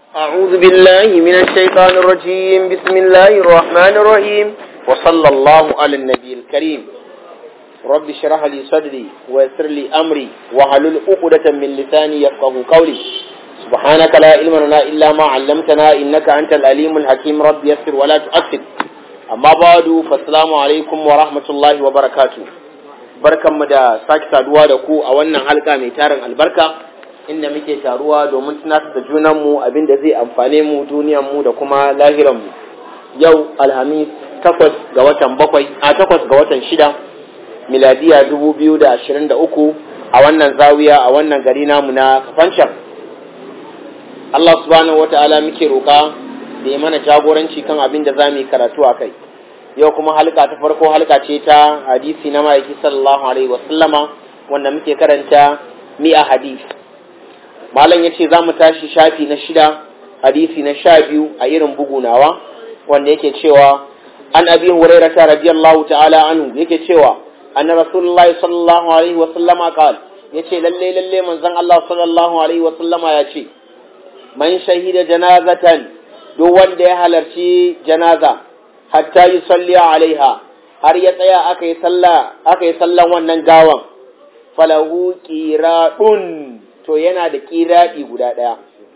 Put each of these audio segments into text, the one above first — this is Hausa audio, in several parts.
أعوذ بالله من الشيطان الرجيم بسم الله الرحمن الرحيم وصلى الله على النبي الكريم رب اشرح لي صدري ويسر لي أمري وحلل عقدة من لساني يفقه قولي سبحانك لا علم لنا إلا ما علمتنا إنك أنت الأليم الحكيم رب يسر ولا تؤثر أما بعد فالسلام عليكم ورحمة الله وبركاته barkanmu da sake saduwa da ku a wannan halka mai tarin albarka inda muke taruwa domin tunatar da junanmu abin da zai amfane mu duniyanmu da kuma lahiranmu yau alhamis takwas ga watan bakwai a takwas ga watan shida miladiya dubu biyu da ashirin da uku a wannan zawiya a wannan gari namu na kafancan Allah subhanahu wa ta'ala muke roƙa da ya mana jagoranci kan abin da za mu yi karatu a kai yau kuma halka ta farko halka ce ta hadisi na ma'aiki sallallahu alaihi wasallama wanda muke karanta mi'a hadisi malam ya ce za mu tashi shafi na shida hadisi na sha biyu a irin bugu nawa wanda yake cewa an abi huraira ta radiyallahu ta'ala anhu yake cewa anna rasulullahi sallallahu alaihi wa sallama qal yace lalle lalle manzon Allah sallallahu alaihi wa sallama ya ce man shahida janazatan duk wanda ya halarci janaza hatta yusalli alaiha har ya tsaya aka yi sallah aka yi sallan wannan gawan falahu qiradun to yana da ƙiraɗi guda ɗaya.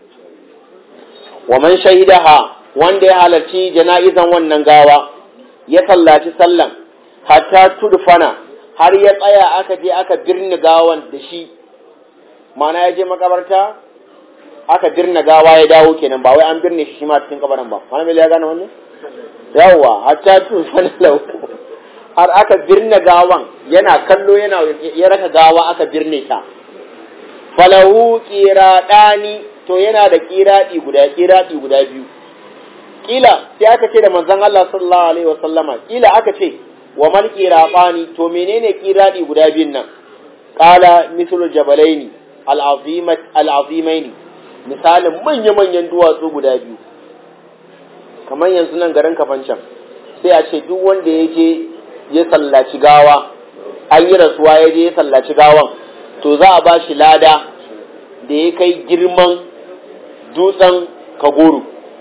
Wa man shahidaha wanda ya halarci jana'izan wannan gawa, ya sallaci sallan, hatta tudfana har ya tsaya aka je aka birni gawan da shi, mana ya je makabarta, aka birni gawa ya dawo kenan ba wai an birne shi ma cikin kabarin ba. Wani ya gane wannan? Yawwa, hatta tudfana lau. Har aka birne gawan yana kallo yana ya raka gawa aka birne ta. falahu ƙiraɗani to yana da ƙiraɗi guda ƙiraɗi guda biyu ƙila sai aka ce da manzon Allah sallallahu alaihi wasallama ƙila aka ce wa mal ƙiraɗani to menene ƙiraɗi guda biyun nan qala mithlu jabalaini al-azimat al-azimaini misalin manya-manyan duwatsu guda biyu kamar yanzu nan garin kafancan sai a ce duk wanda ya je ya sallaci gawa an yi rasuwa ya je ya sallaci gawan to za a ba shi lada da ya kai girman dutsen kagoro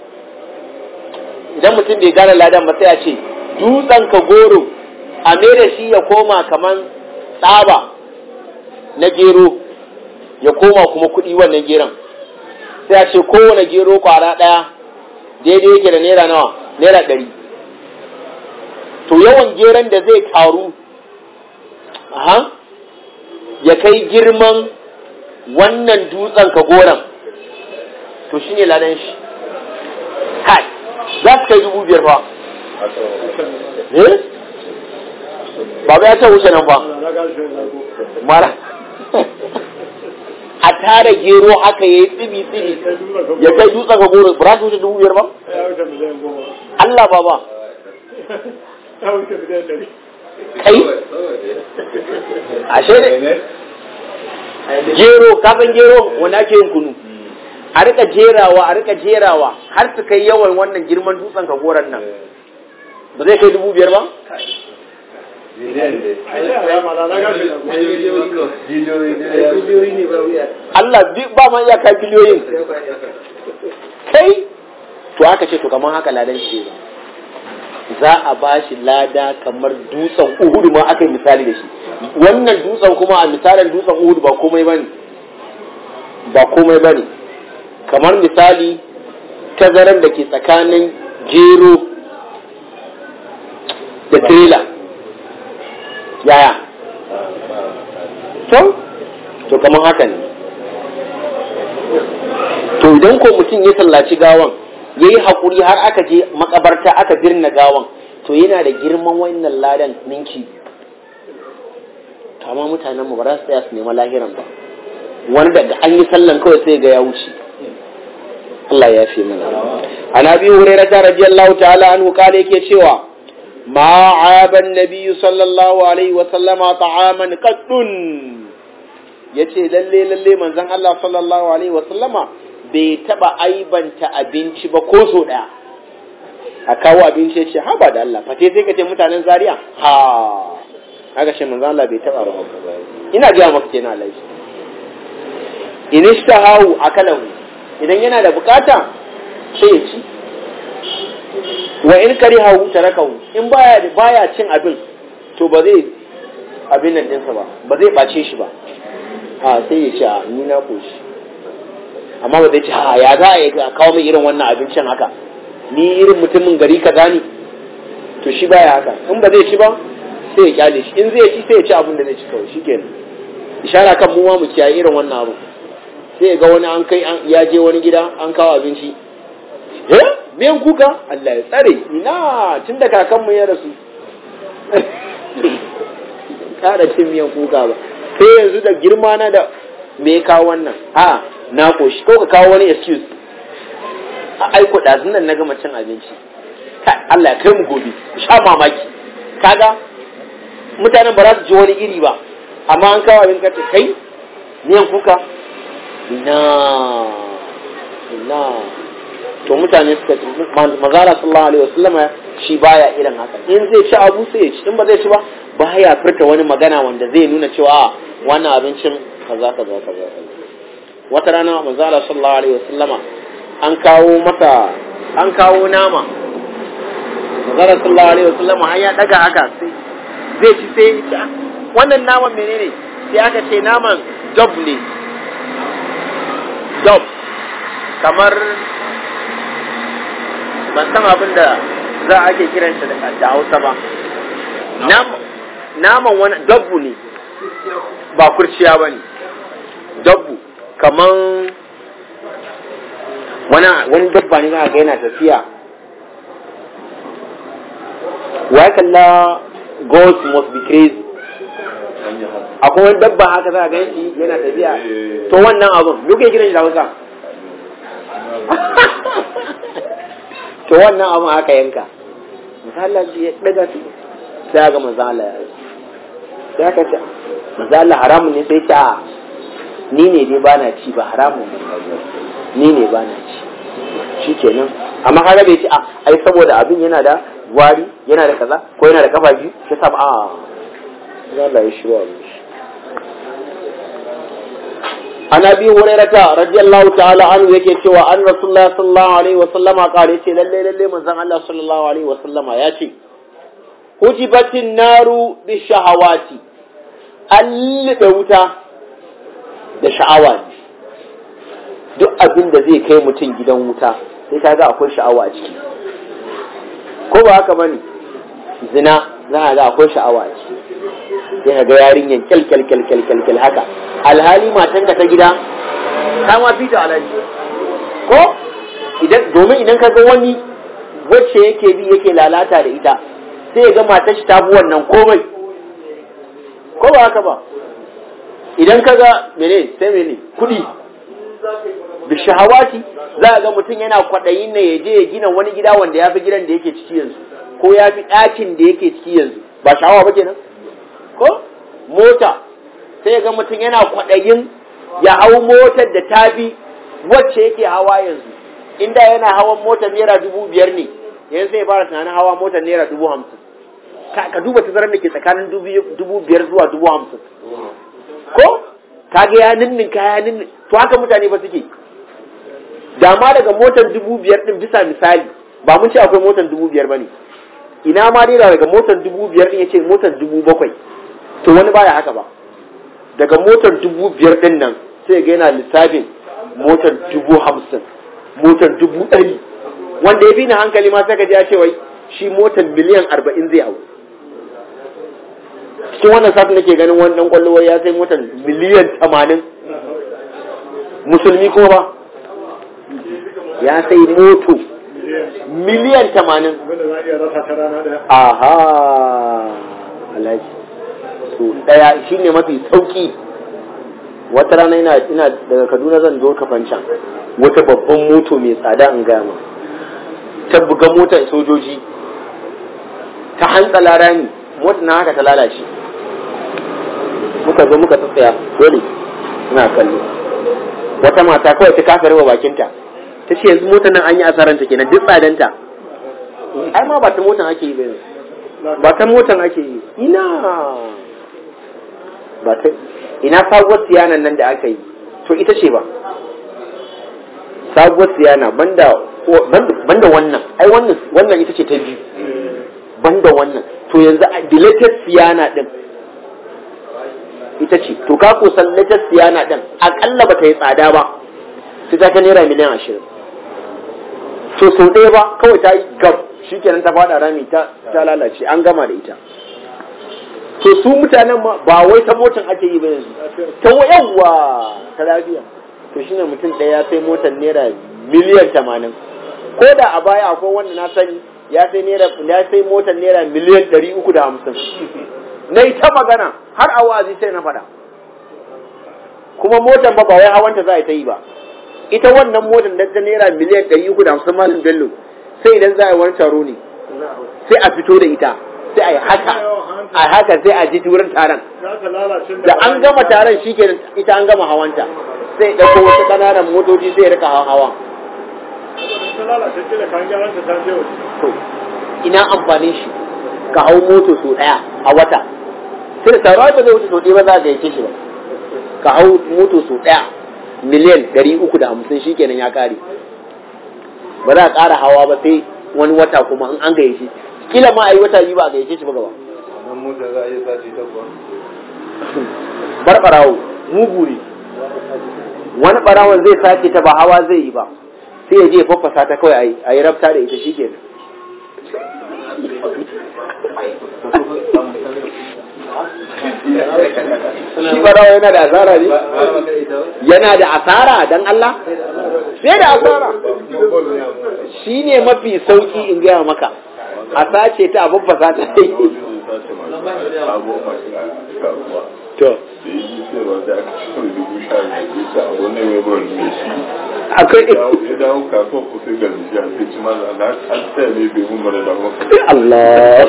idan mutum bai gane ladan ba sai a ce dutsen kagoro a da shi ya koma kaman tsaba na gero ya koma kuma kuɗi wannan geron sai a ce kowane gero kwara ɗaya daidai yake da naira nawa naira ɗari to yawan geron da zai taru aha ya kai girman wannan dutsen ka goron to shi ne ladan shi kai za su kai dubu biyar fa eh ba ya ta wuce nan ba mara a tara gero haka ya yi tsibi tsibi ya kai dutsen ka goro ba za su wuce dubu biyar ba Allah ba ba kai ashe ne gero kafin gero wanda ake yin kunu a rika jerawa a rika jerawa har su kai yawan wannan girman dutsen ka goron nan ba zai kai dubu biyar ba Allah ba ma iya kai biliyoyin kai to aka ce to kamar haka ladan shi za a ba shi lada kamar dutsen uhudu ma aka yi misali da shi wannan dutsen kuma a misalin dutsen uhudu ba komai bane ba komai bane kamar misali tazaran da ke tsakanin gero da trailer yaya to to kamar haka ne to idan ko mutum ya sallaci gawan ya yi haƙuri har aka je makabarta aka birna gawan to yana da girman wannan ladan ninki kama mutanen mu ba za su tsaya su nema lahiran ba wani daga an yi sallan kawai sai ga ya wuce Allah ya fi mana an abi hurairah ta radiyallahu ta'ala anhu kale yake cewa ma aban nabiyyu sallallahu alaihi wa sallama ta'aman qaddun yace lalle lalle manzon Allah sallallahu alaihi wa sallama bai taba aibanta abinci ba ko so daya a kawo abinci ya ce ha ba da Allah fate sai ka ce mutanen zaria ha haka shi manzo Allah bai taba ba ina ga maka kenan Allah shi in ishtahahu akalahu idan yana da bukata sai ya ci wa in karihahu tarakahu in baya baya cin abin to ba zai abin nan ɗinsa ba ba zai ɓace shi ba a sai ya ce a ni na koshi amma ba zai ce ha ya za a yi kawo mai irin wannan abincin haka ni irin mutumin gari ka gani to shi baya haka in ba zai ci ba sai ya kyale shi in zai ci sai ya ci abin da zai ci kawai shikenan ishara kan mu ma mu kiyaye irin wannan abu sai ga wani an kai ya je wani gida an kawo abinci eh miyan kuka Allah ya tsare ina tun da kakanmu ya rasu kara cin miyan kuka ba sai yanzu da girma na da me ya kawo wannan a na koshi ko ka kawo wani excuse a aiko ɗazun nan na gama cin abinci Allah ya kai mu gobe sha mamaki kaga mutanen ba za su ji wani iri ba amma an kawo abin kace kai miyan kuka ina ina to mutane suka ce mazara sallallahu alaihi wasallama shi baya irin haka in zai ci abu sai ya ci in ba zai ci ba baya furta wani magana wanda zai nuna cewa wannan abincin kaza kaza kaza wata rana mazara sallallahu alaihi wasallama an kawo masa an kawo nama mazara sallallahu alaihi wasallama har ya daga haka sai zai ci sai ya ci wannan naman menene sai aka ce naman job ne job kamar ban san abin da za a ake kiran shi da hausa ba naman wani dabbu ne ba kurciya ba ne dabbu kaman wani wani dabba ne za ga yana tafiya wa kalla goats must be crazy akwai wani dabba haka za a gan shi yana tafiya to wannan abun me kuke kiran shi da hausa to wannan abun aka yanka misali ji ya daga su sai ga mazala ya sai aka ce mazala haramun ne sai ce a ni ne dai bana ci ba haramun ne ni ne bana ci shi kenan amma kaga bai ci a ai saboda abin yana da wari yana da kaza ko yana da kafa biyu shi sa a Allah ya shiru abin shi an abi hurairata radiyallahu ta'ala anhu yake cewa an rasulullahi sallallahu alaihi wa sallama kare ce lalle lalle manzon Allah sallallahu alaihi wa sallama ya ce hujibatin naru bi shahawati allibe wuta da sha'awa ne duk abin da zai kai mutum gidan wuta sai kaga akwai sha'awa a ciki ko ba haka bane zina za a ga akwai sha'awa a ciki sai ka ga yarinyan kyal kyal kyal kyal kyal kyal haka alhali matan ka ta gida ta ma fita alhaji ko idan domin idan ka ga wani wacce yake bi yake lalata da ita sai ya ga matar shi ta bi wannan komai ko ba haka ba idan ka ga mene sai mene kudi da shahawati za a ga mutum yana kwaɗayin ne ya je ya gina wani gida wanda ya fi gidan da yake ciki yanzu ko ya fi ɗakin da yake ciki yanzu ba shahawa ba kenan ko mota sai ga mutum yana kwaɗayin ya hau motar da ta bi wacce yake hawa yanzu inda yana hawan motar naira dubu biyar ne yanzu sai ya fara tunanin hawa motar naira dubu hamsin ka duba tazarar da ke tsakanin dubu biyar zuwa dubu hamsin ko ka ga ya ninnin ka ya ninnin to haka mutane ba suke da ma daga motar dubu biyar din bisa misali ba mun ce akwai motar dubu biyar ba ne ina ma dai daga motar dubu biyar din ya ce motar dubu bakwai to wani baya haka ba daga motar dubu biyar din nan sai ga yana lissafin motar dubu hamsin motar dubu ɗari wanda ya fi ni hankali ma sai ka ji ya ce wai shi motar miliyan arba'in zai hau cikin wannan satin nake ganin wani dan kwallo ya sai motar miliyan tamanin musulmi kuma ba ya sai moto miliyan tamanin aha alhaji su daya shine mafi sauki wata rana ina ina daga Kaduna zan zo kafancan wata babban moto mai tsada in gaya ma ta buga motar sojoji ta hantsala rami mota na haka ta lalace muka zo muka tsaya dole ina kallo wata mata kawai ta kafa rawa bakinta ta ce yanzu motar nan an yi asaranta kenan duk tsadanta ai ma ba ta motar ake yi ba ba ta motar ake yi ina ba ta ina sabuwar siyanan nan da aka yi to ita ce ba sabuwar siyana banda banda wannan ai wannan wannan ita ce ta biyu banda wannan to yanzu a dilated siyana din ita ce to ka ko san latest siyana din akalla ba ta yi tsada ba sai ta ka naira miliyan ashirin to sau ɗaya ba kawai ta yi gab shikenan ta fada rami ta ta lalace an gama da ita to su mutanen ma ba wai ta motan ake yi ba yanzu ta yawwa ta lafiya to shine mutum ɗaya ya sai motar naira miliyan tamanin ko da a baya akwai wanda na sani ya sai naira ya sai motar naira miliyan ɗari uku da hamsin na yi ta magana har a wa'azi sai na faɗa kuma motar ba ba wai hawanta za a ta yi ba ita wannan motar da ta naira miliyan ɗari uku da hamsin malin bello sai idan za a yi wani taro ne sai a fito da ita sai a yi haka a haka sai a ji wurin taron da an gama taron shi ke ita an gama hawanta sai ɗauko wasu ƙananan motoci sai ya rika hawa to ina amfanin shi ka hau moto sau ɗaya a wata sai da taron ba zai wuce sau ɗaya ba za ka yake shi ba ka hau moto sau ɗaya miliyan ɗari uku da hamsin shi kenan ya ƙare ba za a ƙara hawa ba sai wani wata kuma in an gayyace kila ma a yi wata biyu ba a gayyace shi ba gaba wannan mota za a iya sati ta kuwa barbarawo mugu ne wani barawon zai sace ta ba hawa zai yi ba sai ya je ya faffasa ta kawai a yi rabta da ita shi kenan shi barawo yana da asara ne yana da asara dan Allah sai da asara shi ne mafi sauki in gaya maka a sace ta a faffasa ta to akwai ya dawo kasuwa ko sai ga jiya sai ci maza na an tsaya ne bai mun mara dawo Allah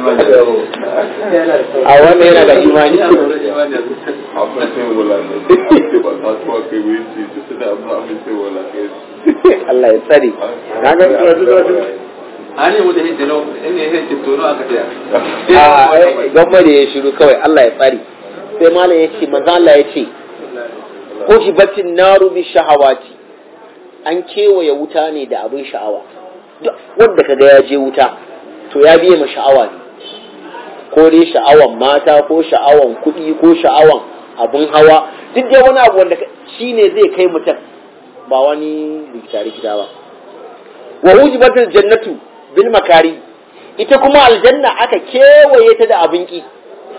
a wannan yana da imani abin sai wala ne sai ba ta tuwa kai wai ce su da abin abin sai wala kai Allah ya tsare na ga ani mu da hidda no in ne hidda to no aka tiya a gwamma da ya shiru kawai Allah ya tsare sai malam ya ce manzo Allah ya ce ko shi batin naru bi shahawati an kewaye wuta ne da abin sha'awa duk wanda kaga ya je wuta to ya biye ma sha'awa ne ko dai sha'awan mata ko sha'awan kuɗi ko sha'awan abin hawa duk dai wani abu wanda shi ne zai kai mutum ba wani rikita rikita ba wa hujibatul jannatu bil makari ita kuma aljanna aka kewaye ta da abin ki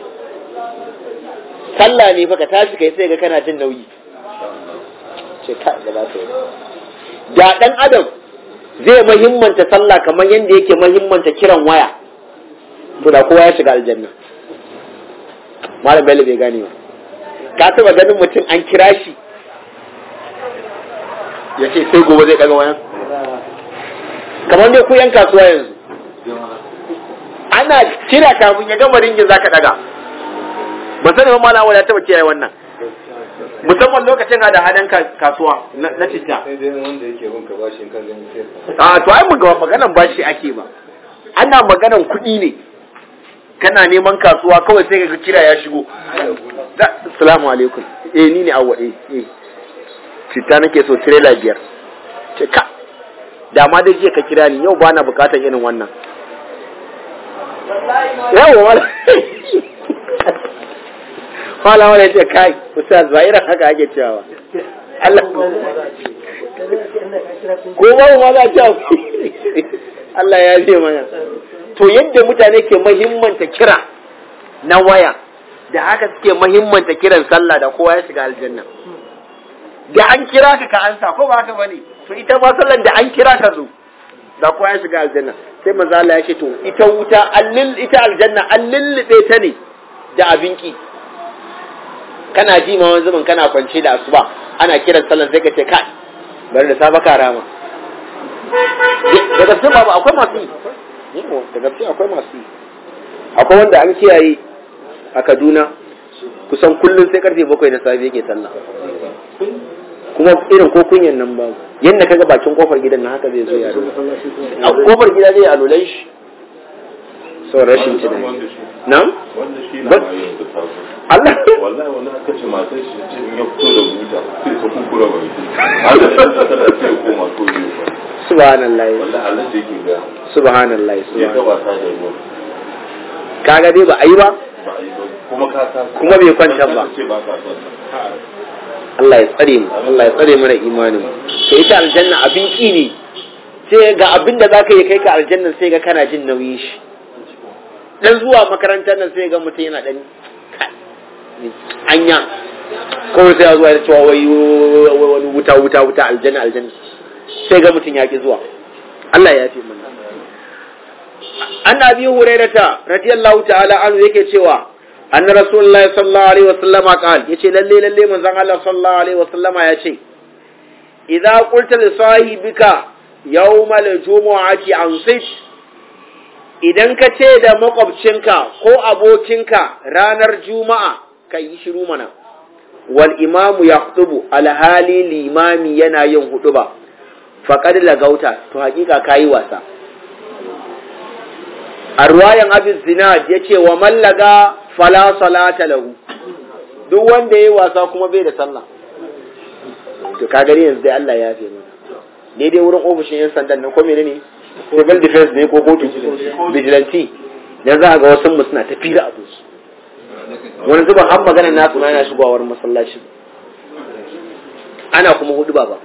sallah ne fa ka tashi kai sai ga kana jin nauyi ce ka da za ta yi da dan adam zai muhimmanta sallah kamar yadda yake muhimmanta kiran waya to da kowa ya shiga aljanna malam bello bai gane ba ka taba ganin mutum an kira shi ya ce sai gobe zai daga wayan kamar dai ku yan kasuwa yanzu ana kira kafin ya gama ringin zaka daga ba sani ba malam ya taba kiyaye wannan musamman lokacin hada hadan kasuwa na citta sai dai wanda yake bin ka bashi kan gani sai a to ai mun ga maganan bashi ake ba ana maganan kuɗi ne kana neman kasuwa kawai sai ka kira ya shigo assalamu alaikum eh ni ne awwa eh eh citta nake so trailer biyar ce ka da ma dai jiya ka kira ni yau ba na bukatar irin wannan yawa wala wala wala ce kai ustaz ba irin haka ake cewa Allah ko ba ma za a ce Allah ya ce mana to yadda mutane ke mahimmanta kira na waya da haka suke mahimmanta kiran sallah da kowa ya shiga aljanna da an kira ka ka ansa ko ba haka bane to ita ma sallan da an kira ka zo da kowa ya shiga aljanna sai manzo Allah ya ce to ita wuta allil ita aljanna an lullube ta ne da abinki kana ji ma wani zaman kana kwance da asuba ana kiran sallan sai ka ce kai bari da safa ka rama da gaske babu akwai masu yi da gaske akwai masu yi akwai wanda an kiyaye a Kaduna kusan kullum sai karfe bakwai na safe yake sallah kuma irin ko kunyan nan ba yadda kaga bakin kofar gidan na haka zai zo ya a kofar gida zai alulan shi sau rashin tunani nan wanda shi na ma yin da sabu Allah wallahi wani aka ce matar shi ce in ya fito da buta sai ta kukura ba ita har da shi ta kada sai ya koma so ne ba subhanallahi wanda halin da yake ga subhanallahi ya ga subhanallahi wasa da ruwa kaga dai ba a yi ba ba a yi ba kuma ka sa Kuma bai kwanta ba. ce ba ka son sa. Allah ya tsare mu Allah ya tsare mana imanin mu to ita aljanna abin ki ne sai ga abin da zaka yi kai ka aljanna sai ga kana jin nauyin shi dan zuwa makarantar nan sai ga mutum yana dan anya kawai sai ya zuwa ya cewa wai wai wani wuta wuta wuta aljanna aljanna sai ga mutum ya ki zuwa Allah ya fi mana an abi hurairata radiyallahu ta'ala anhu yake cewa anna rasulullahi sallallahu alaihi wasallam qal yace lalle lalle manzon Allah sallallahu alaihi wasallam ya ce idza qulta li sahibika yawmal jumu'ati ansit idan ka ce da makwabcinka ko abokinka ranar juma'a kai yi shiru mana wal imamu yaktubu alhali limami yana yin huduba faqad lagauta to hakika kayi wasa a ruwayan abin zinad ya ce wa mallaga fala salata lahu duk wanda ya yi wasa kuma bai da sallah to ka gani yanzu dai Allah ya fi mana daidai wurin ofishin yan sandan nan ko menene civil defense ne ko kotu vigilante dan za a ga wasu mu suna tafi da abu wani zuba har maganar nasu ma yana shigowar masallaci ana kuma hudu ba ba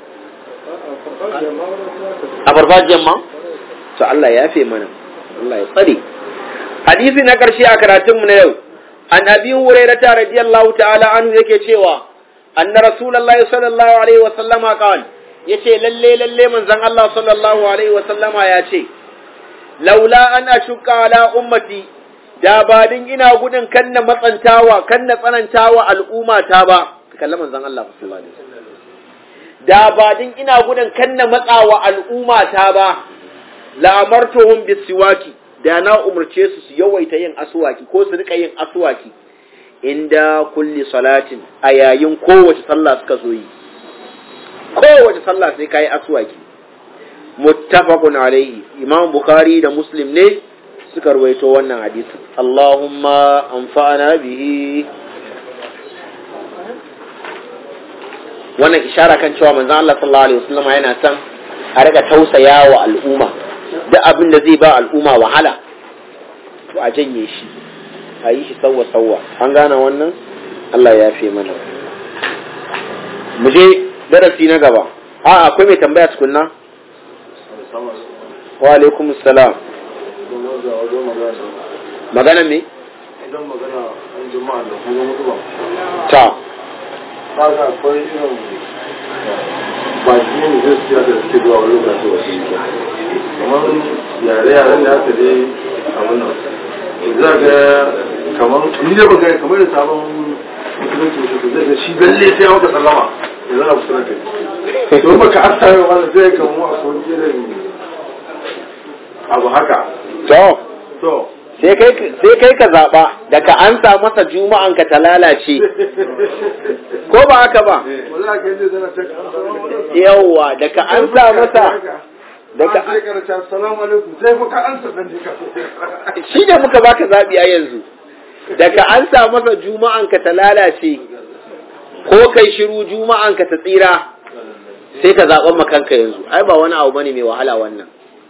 a farfajiyar ma to Allah ya fi mana Allah ya tsare hadisi na karshe a karatunmu na yau an abi hurairata radiyallahu ta'ala anhu yake cewa anna rasulullahi sallallahu alaihi wa sallama qal yace lalle lalle manzon Allah sallallahu alaihi wa sallama ya ce laula an ashqa ala ummati da ba din ina gudun kanna matsantawa kanna tsanantawa al'umma ta ba kallon manzon Allah sallallahu alaihi wasallam da ba din ina gudun kanna matsawa al'umma ta ba la'amartuhum bisiwaki da na umarce su su yawaita yin aswaki ko su rika yin aswaki inda kulli salatin a yayin kowace sallah suka zo yi kowace sallah sai kai aswaki muttafaqun alaihi imam bukhari da muslim ne suka rawaito wannan hadisi allahumma anfa'na bihi wannan ishara kan cewa manzon Allah sallallahu alaihi wasallam yana son a riga tausaya wa al'umma duk abin da zai ba al'umma wahala to a janye shi a yi shi sauwa sauwa an gane wannan Allah ya fi mana mu je darasi na gaba a akwai mai tambaya tukunna wa alaikum salam magana me idan magana an juma'a da kuma mutu ba ta ba ga akwai irin ba shi ne zai siya da suke zuwa wani lokaci wasu yi kamar yare-yaren da aka dai abin nan za ga kamar ni da ba gani kamar da sabon musulunci musulunci zai ga shi lalle sai maka sallama ya zana kusa da kai to baka asta yau wani zai kamar akwai irin abu haka to to sai kai sai kai ka zaba da ka ansa masa juma'an ka ta lalace ko ba haka ba wala ka yi zana ta yawwa da ka ansa masa da ka sai karanta assalamu alaikum sai fa ka ansa dan ka shi ne muka baka zabi a yanzu da ka ansa masa juma'an ka ta lalace ko kai shiru juma'an ka ta tsira sai ka zaɓan makanka yanzu ai ba wani abu bane mai wahala wannan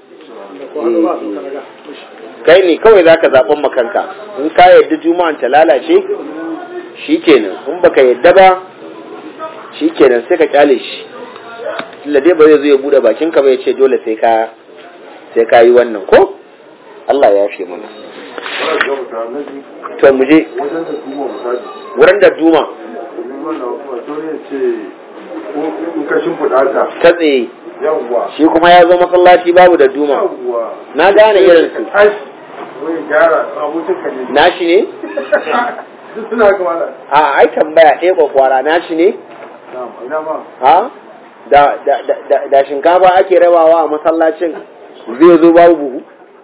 kai ne kawai za ka zaɓen makanka in ka yadda juma'an ta lalace shi kenan in baka yadda ba shi kenan sai ka kyale shi tunda dai ba zai zo ya buɗe bakin ka ba ya ce dole sai ka sai ka yi wannan ko Allah ya fi mana wala ga mutane na ji to mu je wajen da kuma misali wurin da duma domin wannan kuma to ne ce ko in ka shimfiɗa ta ta tsaye yawwa shi kuma ya zo masallaci babu da duma yawwa na gane irin su tashi wai gyara abokin ka ne nashi ne duk suna haka wala a ai tambaya ɗaya kwakwara nashi ne na'am ina ma ha da da da da, da shinkafa ake rabawa a masallacin zai zo babu buhu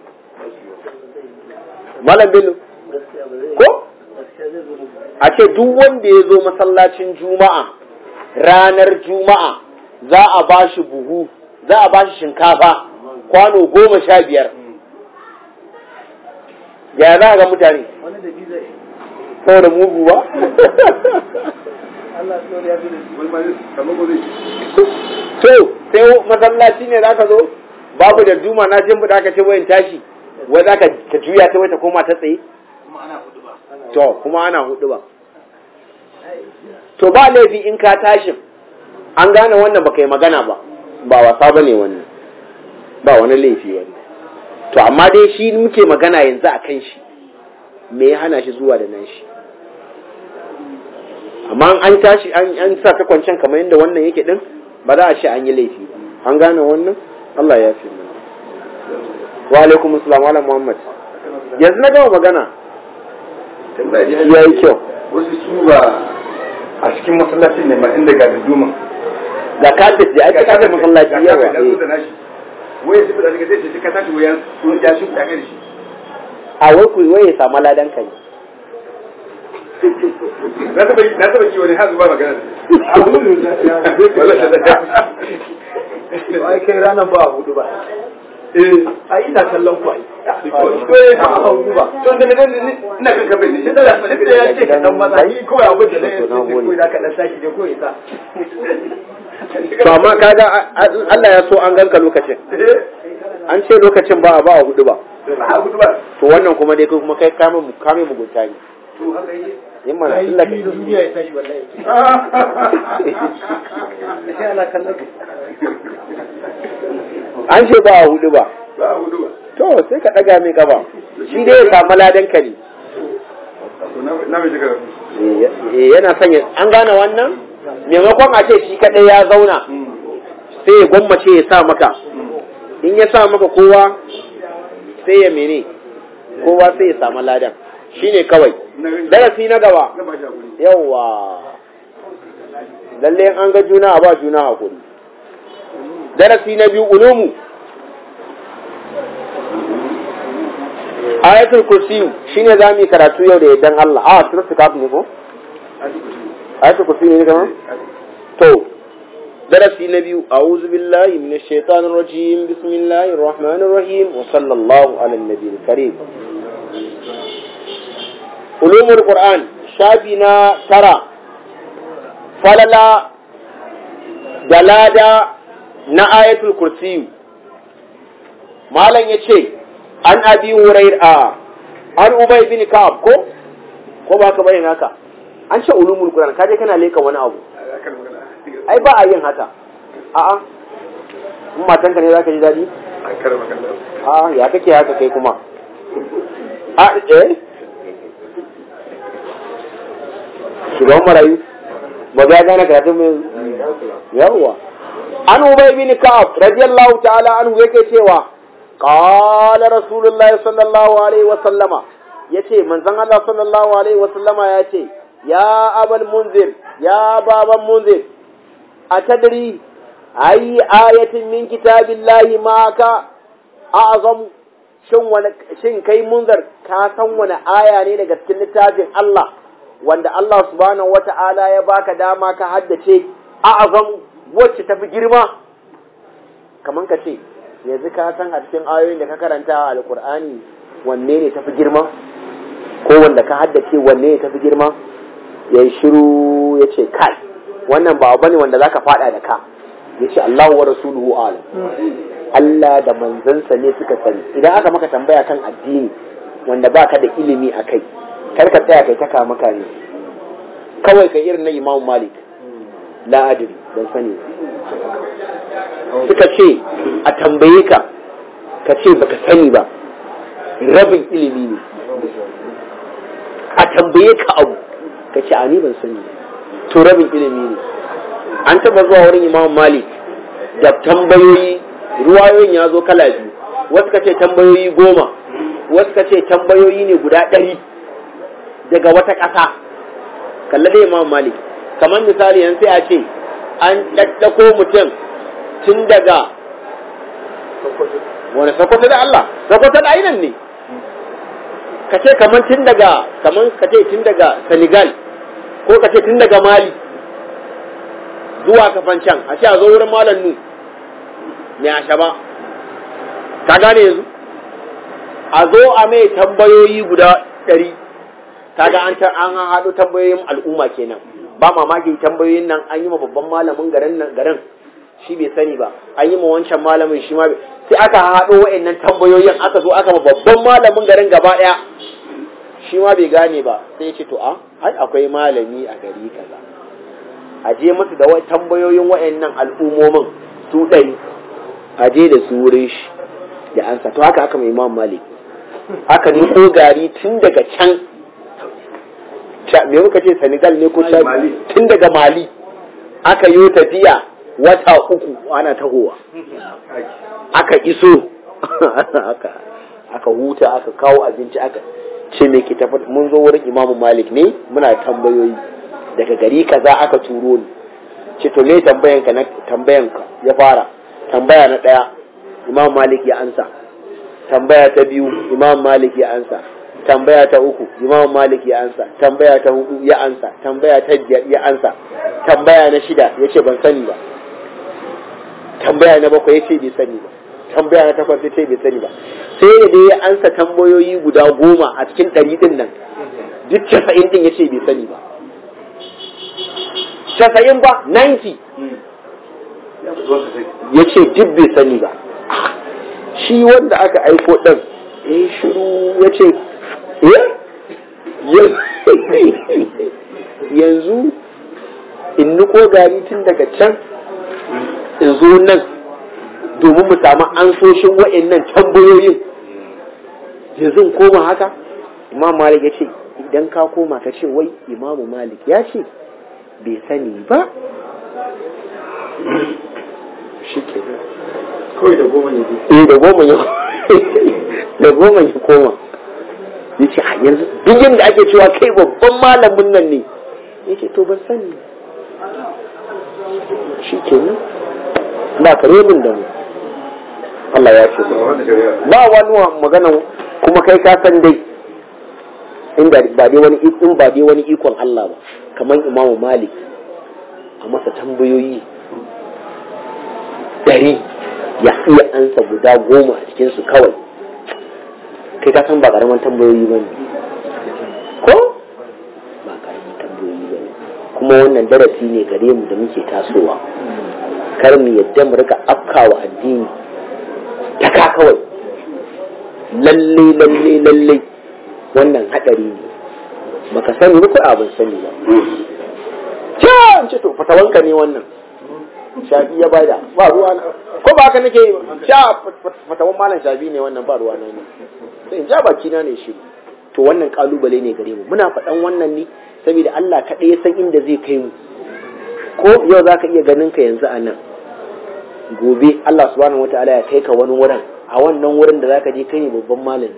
malam bello ko a ce duk wanda ya zo masallacin juma'a ranar juma'a za a ba shi buhu za a ba shi shinkafa kwano goma sha biyar ya za a ga mutane saboda mugu ba wai ma ne kamar ko zai to sai masallaci ne za ka zo babu da duma na jin buɗa ka ce wayan tashi wai za ka juya ta wai ta koma ta tsaye to kuma ana hudu ba to ba laifi in ka tashin an gane wannan baka yi magana ba ba wasa ba ne wannan ba wani laifi wannan to amma dai shi muke magana yanzu a kan shi me ya hana shi zuwa da nan shi amma an tashi an sa ta kwancen kamar yadda wannan yake din ba za a ce an yi laifi ba an gane wannan Allah ya fi mana wa alaikum assalam ala muhammad yanzu na gama magana ya yi kyau wasu su ba a cikin masallacin ne ma inda ga duduma ga kafet da ake kafet masallaci yawa wai su da daga zai ce ka tashi wayan sun ya shi ta kai shi a wai ku wai ya samu ladan ka ne na taba na taba ki wani hazu ba magana ai kai ranar ba a hudu ba eh ai ina kallon ku ai ba a hudu ba to da da ina kan kabe ne shi da duk da ya ce ka dan maza ni kawai abin da zai yi ko da ka dan saki ne ko isa to amma kaga Allah ya so an ganka lokacin an ce lokacin ba a ba a hudu ba ba hudu ba to wannan kuma dai kai kuma kai kame mu kame mugunta ne to haka yake yin mana ai Allah da duniya ya tashi wallahi sai ana kallon ku an ce ba a hudu ba ba hudu ba to sai ka daga mai gaba shi dai ya samu ladan ka ne to na na mai shiga Eh, yana sanya an gane wannan maimakon a ce shi kadai ya zauna sai ya gwammace ya sa maka in ya sa maka kowa sai ya mene kowa sai ya samu ladan shine kawai darasi na gaba na ba shi hakuri yawwa lalle an ga juna a ba juna hakuri darasi na biyu ulumu ayatul kursi shine za mu yi karatu yau da yaddan Allah a suratul kaf ne ko ayatul kursi ne kama to darasi na biyu a'udhu billahi minash shaitanir rajim bismillahir rahmanir rahim wa sallallahu ala nabiyil karim ulumul qur'an shafi na tara falala dalada na ayatul kursi malam yace an abi hurairah an ubay bin ka'ab ko ko ba ka bayyana haka an ce ulumul qur'an kaje kana leka wani abu akan magana ai ba a yin haka a'a in matanka ne zaka ji dadi akan magana a'a ya kake haka kai kuma a eh shugaban marayu ba ga gane karatun mai yawwa an ubay bin ka'ab radiyallahu ta'ala anhu yake cewa qala rasulullahi sallallahu alaihi wa sallama yace manzon Allah sallallahu alaihi wa sallama yace ya abal munzir ya baban munzir atadri ayi ayatin min kitabillahi ma ka a'zam shin wani shin kai munzir ka san wani aya ne daga cikin littafin Allah wanda Allah subhanahu wata'ala ya baka dama ka haddace a'zam wacce tafi girma kaman ka ce yanzu ka san a cikin ayoyin da ka karanta a alkur'ani wanne ne tafi girma ko wanda ka haddace wanne ne tafi girma ya shiru ya ce kai wannan ba bane wanda zaka fada da ka ya ce Allahu wa rasuluhu alam Allah da manzansa ne suka sani idan aka maka tambaya kan addini wanda baka da ilimi a kai kar ka tsaya kai ta kama ne kawai ka irin na Imam Malik la adri ban sani suka ce a tambaye ka ka ce baka sani ba rabin ilimi ne a tambaye ka abu ka ce a ni ban sani to rabin ilimi ne an taba zuwa wurin Imam Malik da tambayoyi ruwayoyin ya zo kala biyu wasu ka ce tambayoyi goma wasu ka ce tambayoyi ne guda ɗari daga wata ƙasa kalla da imam malik kamar misali yan sai a ce an ɗaɗɗako mutum tun daga wani sakwato da Allah sakwato da ainihin ne ka ce kamar tun daga kamar ka ce tun daga senegal ko ka ce tun daga mali zuwa kafan can a ce a zo wurin malam nu mai ashaba ka gane yanzu a zo a mai tambayoyi guda ɗari kaga an ta an haɗo tambayoyin al'umma kenan ba mamaki tambayoyin nan an yi ma babban malamin garin nan garin shi bai sani ba an yi ma wancan malamin shi ma sai aka haɗo wa'annan tambayoyin aka zo aka ma babban malamin garin gaba ɗaya shi ma bai gane ba sai ya ce to a ai akwai malami a gari kaza a je masa da tambayoyin wa'annan al'ummomin su ɗari a je da su wurin shi da ansa to haka aka mai imam malik aka niko gari tun daga can me muka ce senegal ne ko tun daga mali aka yi tafiya wata uku ana tahowa aka iso aka huta aka kawo abinci aka ce me ke tafi mun zo wurin imamu malik ne muna tambayoyi daga gari kaza aka turo ni ce to me tambayanka na tambayanka ya fara tambaya na daya imam malik ya ansa tambaya ta biyu imam malik ya ansa tambaya ta uku imam malik ya ansa tambaya ta hudu ya ansa tambaya ta biyar ya ansa tambaya na shida ya ce ban sani ba tambaya na bakwai ya ce bai sani ba tambaya na takwas ya ce bai sani ba sai da dai ya ansa tambayoyi guda goma a cikin ɗari ɗin nan duk casa'in ɗin ya ce bai sani ba casa'in ba 90 ya ce duk bai sani ba shi wanda aka aiko ɗan ya shiru ya ce yanzu in niko gari tun daga can in zo nan domin mu samu ansoshin wa'annan tambayoyin yanzu koma haka imam malik ya ce idan ka koma ka ce wai imamu malik ya ce bai sani ba shi ke kawai da goma ne eh da goma ya da goma ya koma ya ce a yanzu duk yadda ake cewa kai babban malamin nan ne ya ce to ban sani shi ke nan ba ka rebin da mu Allah ya ce ba wani magana kuma kai ka san dai inda ba dai wani in ba dai wani ikon Allah ba kamar Imam Malik a masa tambayoyi dari ya iya ansa guda goma a cikin su kawai kai ka san ba karaman tambayoyi ba ne ko ba karaman tambayoyi ba ne kuma wannan darasi ne gare mu da muke tasowa kar mu yadda mu rika afkawa addini ta ka kawai lalle lalle lalle wannan hadari ne baka sani ba ko abin sani ba can ce to fatawanka ne wannan shafi ya bada ba ruwa na ko ba haka nake yi ba sha fatawan malam shafi ne wannan ba ruwa na ne sai in ja baki na ne shi to wannan kalubale ne gare mu muna faɗan wannan ne saboda Allah kaɗai ya san inda zai kai mu ko yau zaka iya ganin ka yanzu a nan gobe Allah subhanahu wataala ya kai ka wani wurin a wannan wurin da zaka je kai ne babban malami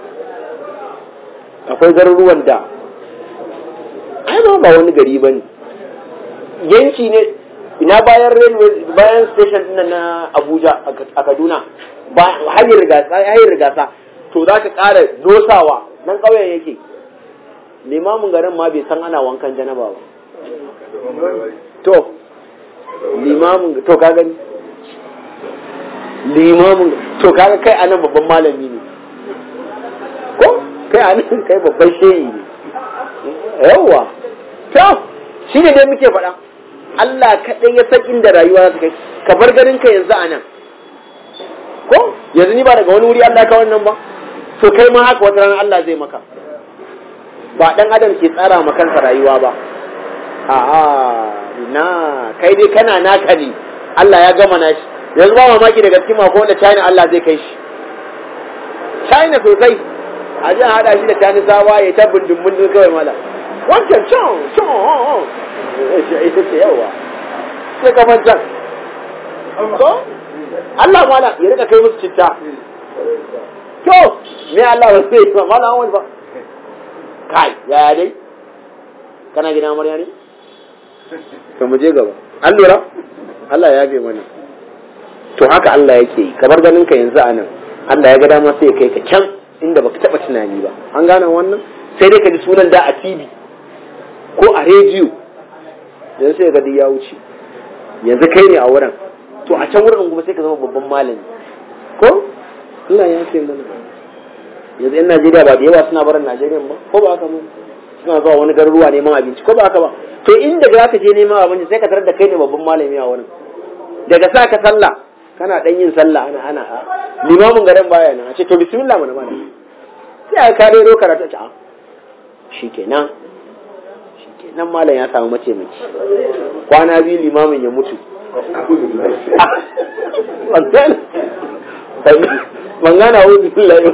akwai garuruwan da ai ba ba wani gari bane yanki ne ina bayan railway bayan station din na Abuja a Kaduna ba hanyar rigasa hanyar rigasa to zaka ƙara dosawa nan ƙauyen yake limamin garin ma bai san ana wankan janaba ba to limamin to ka gani limamin to kaga kai anan babban malami ne ko kai anan kai babban shehi ne yawwa to shi ne dai muke faɗa Allah kaɗai ya san inda rayuwa za ta kai ka bar ganin ka yanzu a nan ko yanzu ni ba daga wani wuri Allah ka wannan ba to kai ma haka wata ranar Allah zai maka ba dan adam ke tsara ma kansa rayuwa ba a'a na kai dai kana naka ne Allah ya gama nashi yanzu ba mamaki daga cikin mako wanda China Allah zai kai shi China sosai a ji a haɗa shi da China sawa ya ta bindin bindin kawai mala wancan can can ita ce yawa sai kamar can ko Allah mala ya rika kai musu citta to me Allah ba sai ba mala wani ba kai yaya dai kana gina amarya ne to mu je gaba an lura Allah ya bai mana to haka Allah yake yi kamar ganin ka yanzu a nan Allah ya ga dama sai ya kai ka can inda baka taba tunani ba an gane wannan sai dai ka ji sunan da a TV ko a rediyo yanzu sai ga ya wuce yanzu kai ne a wurin to a can wurin kuma sai ka zama babban malami ko Allah ya ce mana yanzu yan Najeriya ba da yawa suna barin Najeriya ba ko ba haka ba suna zuwa wani garuruwa neman abinci ko ba haka ba to inda za ka je neman abinci sai ka tarar da kai ne babban malami a wurin daga sa ka sallah kana dan yin sallah ana ana limamin garin baya nan a ce to bismillah mana mana sai ka rero karatu ta shikenan shikenan malam ya samu mace mace kwana biyu limamin ya mutu ban gana wuzi billahi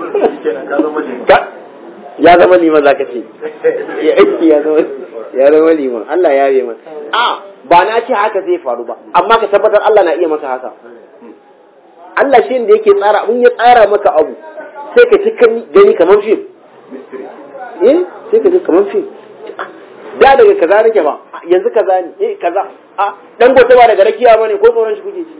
ya zama liman za ka ce ya zama liman Allah ya yi man a ba na ce haka zai faru ba amma ka tabbatar Allah na iya maka haka Allah shi da yake tsara in ya tsara maka abu sai ka ci gani kamar fim eh sai ka ji kamar fim da daga kaza nake ba yanzu kaza ne eh kaza a dan gote ba daga rakiya bane ko tsoron shi kuke ji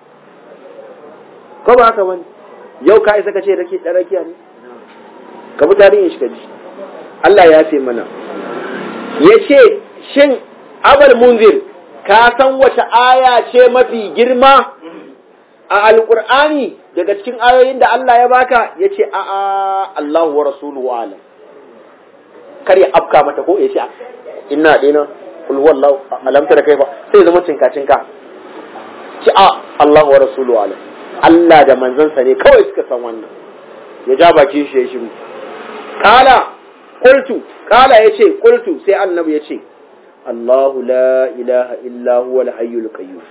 ko ba haka bane yau ka isa ka ce rake dan rakiya ne ka bi tarihin shi ka ji Allah ya ce mana ya ce shin abal munzir ka san wace aya ce mafi girma a alkur'ani daga cikin ayoyin da Allah ya baka ya ce a'a Allahu wa rasuluhu alam kar ya afka mata ko ya ce inna dina kul wallahu alam tara kai ba sai zama cinka cinka ci a Allahu wa rasuluhu alam Allah da manzansa ne kawai suka san wannan ya ja baki shi ya shiru kala qultu kala yace qultu sai annabi yace Allahu la ilaha illa huwa al-hayyul qayyum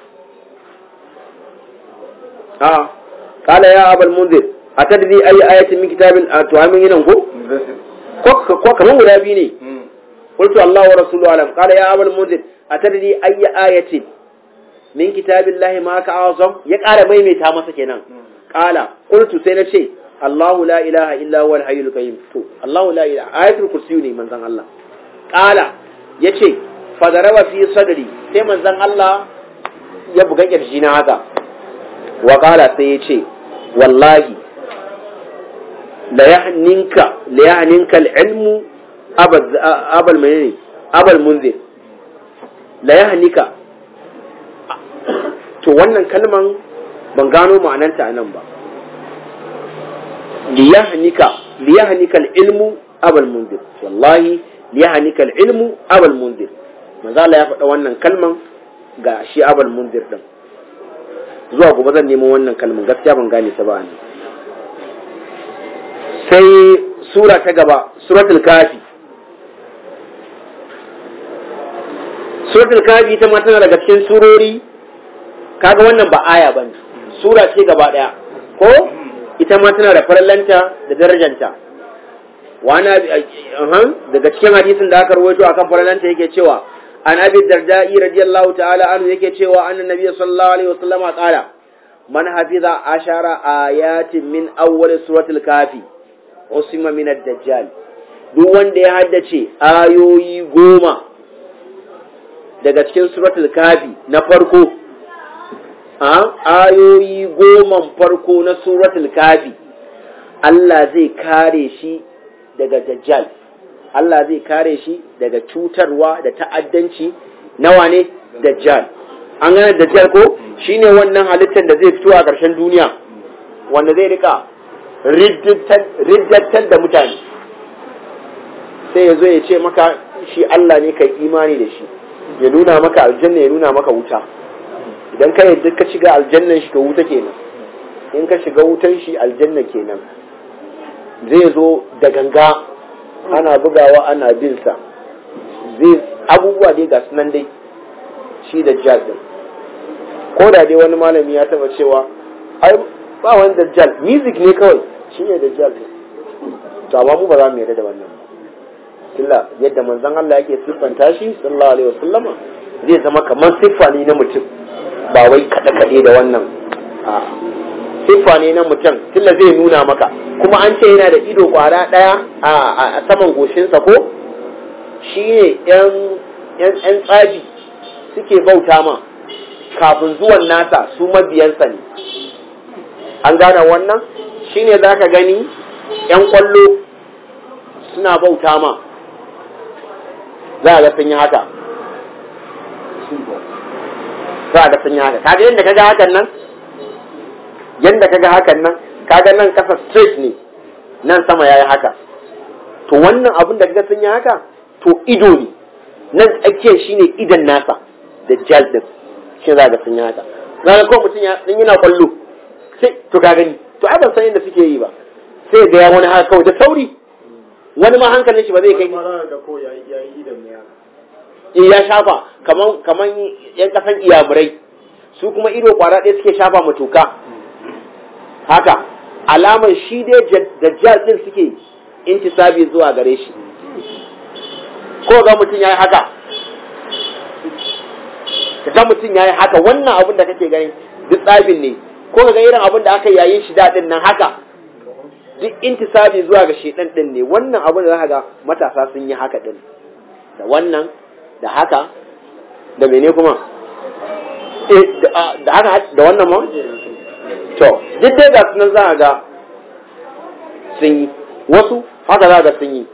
ah kala ya abul munzir atadri ayi ayatin min kitabil to amin yinan ko ko kaman guda biyu ne qultu Allah wa rasuluhu alam qala ya abul munzir atadri ayi ayatin min kitabillahi ma ka azam ya ƙara maimaita masa kenan qala qultu sai na ce Allahu la ilaha illa huwa al-hayyul qayyum to Allahu la ilaha ayatul kursi ne manzon Allah qala yace fadaraba fi sadri sai manzon Allah ya buga kirji na haka wa qala sai yace wallahi la yahninka la yahninka al-ilmu abal abal menene abal munzir la yahnika to wannan kalman ban gano ma'ananta a nan ba liyahnika liyahnika al-ilmu abal mundir wallahi liyahnika al-ilmu abal mundir manzo Allah ya faɗa wannan kalman ga shi abal mundir din zuwa gobe zan nemo wannan kalman gaskiya ban gane ta ba ne sai sura ta gaba suratul kafi suratul kafi ita ma tana daga cikin surori kaga wannan ba aya bane sura ce gaba daya ko ita ma tana da farallanta da darajanta wani daga cikin hadisin da aka rawaito akan farallanta yake cewa an abi dardai radiyallahu ta'ala anhu yake cewa annan nabi sallallahu alaihi wasallam qala man hafiza ashara ayatin min awwal suratul kafi usima min ad-dajjal duk wanda ya haddace ayoyi goma daga cikin suratul kafi na farko ayoyi goman farko na suratul kafi Allah zai kare shi daga dajjal Allah zai kare shi daga cutarwa da ta'addanci nawa ne dajjal an gane dajjal ko shine wannan halittar da zai fito a ƙarshen duniya wanda zai rika riddattar da mutane sai ya zo ya ce maka shi Allah ne kai imani da shi ya nuna maka aljanna ya nuna maka wuta idan ka yadda ka shiga aljannan shi ka wuta kenan in ka shiga wutan shi aljanna kenan zai zo da ganga ana bugawa ana bin sa zai abubuwa dai ga sunan dai shi da jazz ko da dai wani malami ya taba cewa ai ba wani dajjal music ne kawai shi ne dajjal to amma mu ba za mu yarda da wannan ba yadda manzon Allah yake siffanta shi sallallahu alaihi wasallama zai zama kamar siffa ne na mutum ba wai kaɗe-kaɗe da wannan siffa ne na mutum tilla zai nuna maka kuma an ce yana da ido ƙwara ɗaya a saman goshinsa ko shi ne ‘yan tsaji suke bauta ma kafin zuwan nasa su mabiyansa ne an gane wannan shi ne za ka gani ‘yan ƙwallo suna bauta ma za a ga sun yi haka za a ga sun yi haka kaga yadda kaga hakan nan yadda kaga hakan nan kaga nan kasa straight ne nan sama yayi haka to wannan abin da kaga sun yi haka to ido ne nan tsakiyar shine idan nasa da jal din shi za ga sun yi haka zaka ko mutum ya in yana kwallo sai to ka gani to ai ban san yadda suke yi ba sai ga ya wani haka kawai da sauri wani ma hankalin shi ba zai kai mara da ko ya yi idan ne in ya shafa kaman kaman yan kasan iyamurai su kuma ido kwara ɗaya suke shafa ma toka haka alaman shi dai dajjal din suke intisabi zuwa gare shi ko ga mutum yayi haka ga mutum yayi haka wannan abin da kake gani duk tsabin ne ko ga irin abin da aka yayin shi daɗin nan haka duk intisabi zuwa ga shedan din ne wannan abin da zaka ga matasa sun yi haka din da wannan da haka da mene kuma eh da haka da wannan ma to duk dai ga sunan za ga sun yi wasu haka za ga sun yi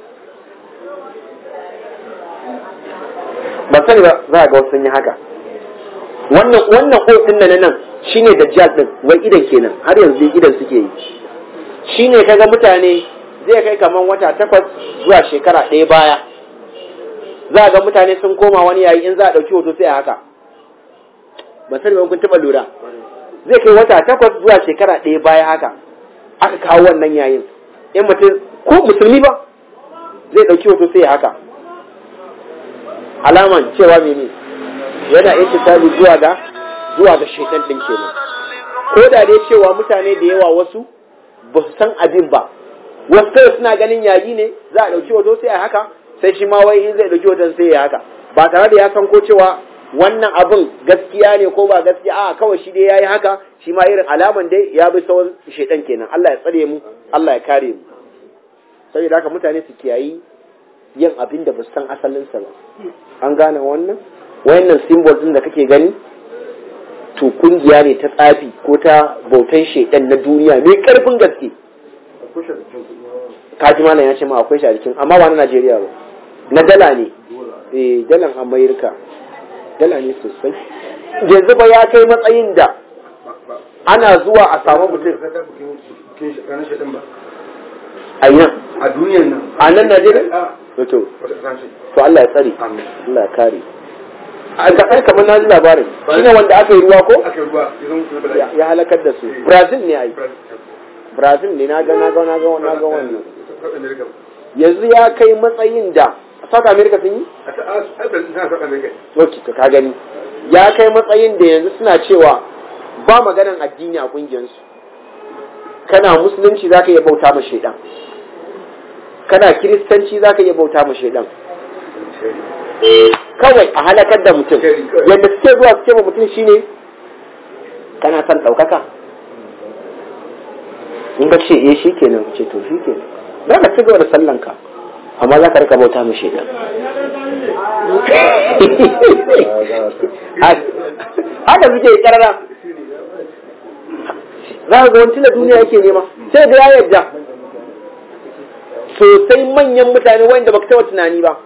ba sani ba za ga wasu sun yi haka wannan wannan ko din nan nan shine dajjal din wai idan kenan har yanzu idan suke yi shine kaga mutane zai kai kaman wata takwas zuwa shekara ɗaya baya za ga mutane sun koma wani yayi in za a ɗauki hoto sai a haka ba sani ba kun taɓa lura zai kai wata takwas zuwa shekara ɗaya baya haka aka kawo wannan yayin in mutum ko musulmi ba zai ɗauki hoto sai haka alaman cewa mene yana intisabi zuwa ga zuwa ga shaitan ɗin kenan ko da dai cewa mutane da yawa wasu ba su san abin ba wasu kawai suna ganin yayi ne za a ɗauki hoto sai a haka sai shi ma wai in zai ɗauki hoton sai ya haka ba tare da ya san ko cewa wannan abin gaskiya ne ko ba gaskiya a kawai shi dai yayi haka shi ma irin alaman dai ya bi sauran shaitan kenan Allah ya tsare mu Allah ya kare mu saboda haka mutane su kiyayi yin abin da ba su san asalinsa ba an gane wannan wayannan symbol din da kake gani to kungiya ne ta tsafi ko ta bautan shaidan na duniya mai karfin gaske kaji malam ya ce ma akwai shi a jikin amma ba na Najeriya ba na dala ne eh dalan Amerika dala ne sosai yanzu ba ya kai matsayin da ana zuwa a samu mutum a nan a duniyan nan a nan Najeriya to to Allah ya tsare Allah ya kare a ga ai kamar na ji labarin shine wanda aka yi ruwa ko aka yi ruwa ya zama kuma ya ya halakar da su Brazil ne ai Brazil ne na ga na ga na ga na ga wannan yanzu ya kai matsayin da South America sun yi okay to ka gani ya kai matsayin da yanzu suna cewa ba maganan addini a kungiyarsu kana musulunci zaka iya bauta ma shaidan kana kiristanci zaka iya bauta ma shaidan kawai a halakar da mutum yadda suke zuwa suke ma mutum shine kana son ɗaukaka in ka ce eh shi kenan ce to shi kenan za ka ci gaba da sallanka amma za ka rika bauta mu shaidan haka suke karara za ka ga wani tuna duniya yake nema sai ga ya yadda sosai manyan mutane wanda baka taba tunani ba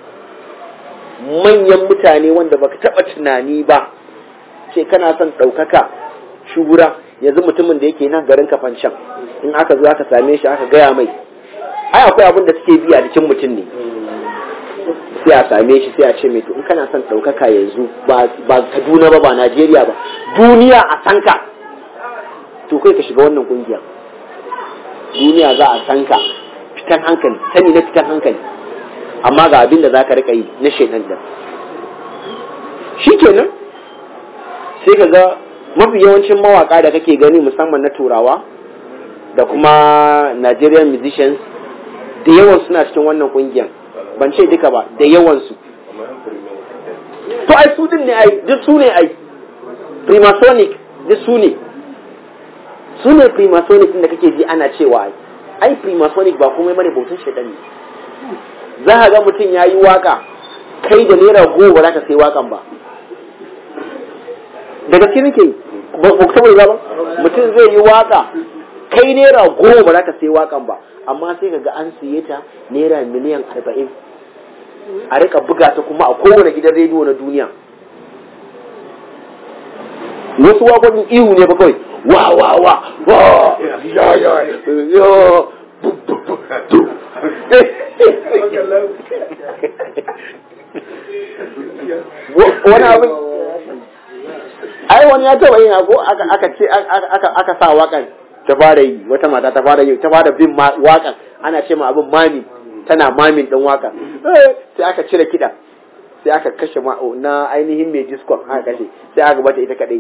manyan mutane wanda baka taba tunani ba ce kana son ɗaukaka shura yanzu mutumin da yake nan garin kafancan in aka zo aka same shi aka gaya mai ai akwai abin da suke bi a jikin mutum ne sai a same shi sai a ce mai to in kana son ɗaukaka yanzu ba kaduna ba ba najeriya ba duniya a sanka to kai ka shiga wannan kungiya duniya za a sanka fitan hankali sani na fitan hankali amma ga abin da za ka rika yi na shaidan da shi kenan sai ka ga mafi yawancin mawaka da kake gani musamman na turawa da kuma nigerian musicians da yawan suna cikin wannan kungiyan ban ce duka ba da yawansu to ai su din ne ai duk su ne ai primasonic duk su ne su ne primasonic da kake ji ana cewa ai ai primasonic ba komai mane bautan shaidan ne za ka ga mutum ya yi waka kai da naira goma ba za ka sai wakan ba da gaske nake ba ku taɓa ba mutum zai yi waka kai naira goma ba za ka sai wakan ba amma sai ka ga an siye ta naira miliyan arba'in a rika buga ta kuma a kowane gidan rediyo na duniya wasu wakokin ihu ne ba kawai wa wa wa wa ya ya ya bu bu bu du wani abin ai wani ya taba yin ko aka aka ce aka aka sa wakan ta fara yi wata mata ta fara yi ta fara bin wakan ana ce ma abin mami tana mamin din wakan sai aka cire kiɗa sai aka kashe ma na ainihin mai diskon aka kashe sai aka bata ita kadai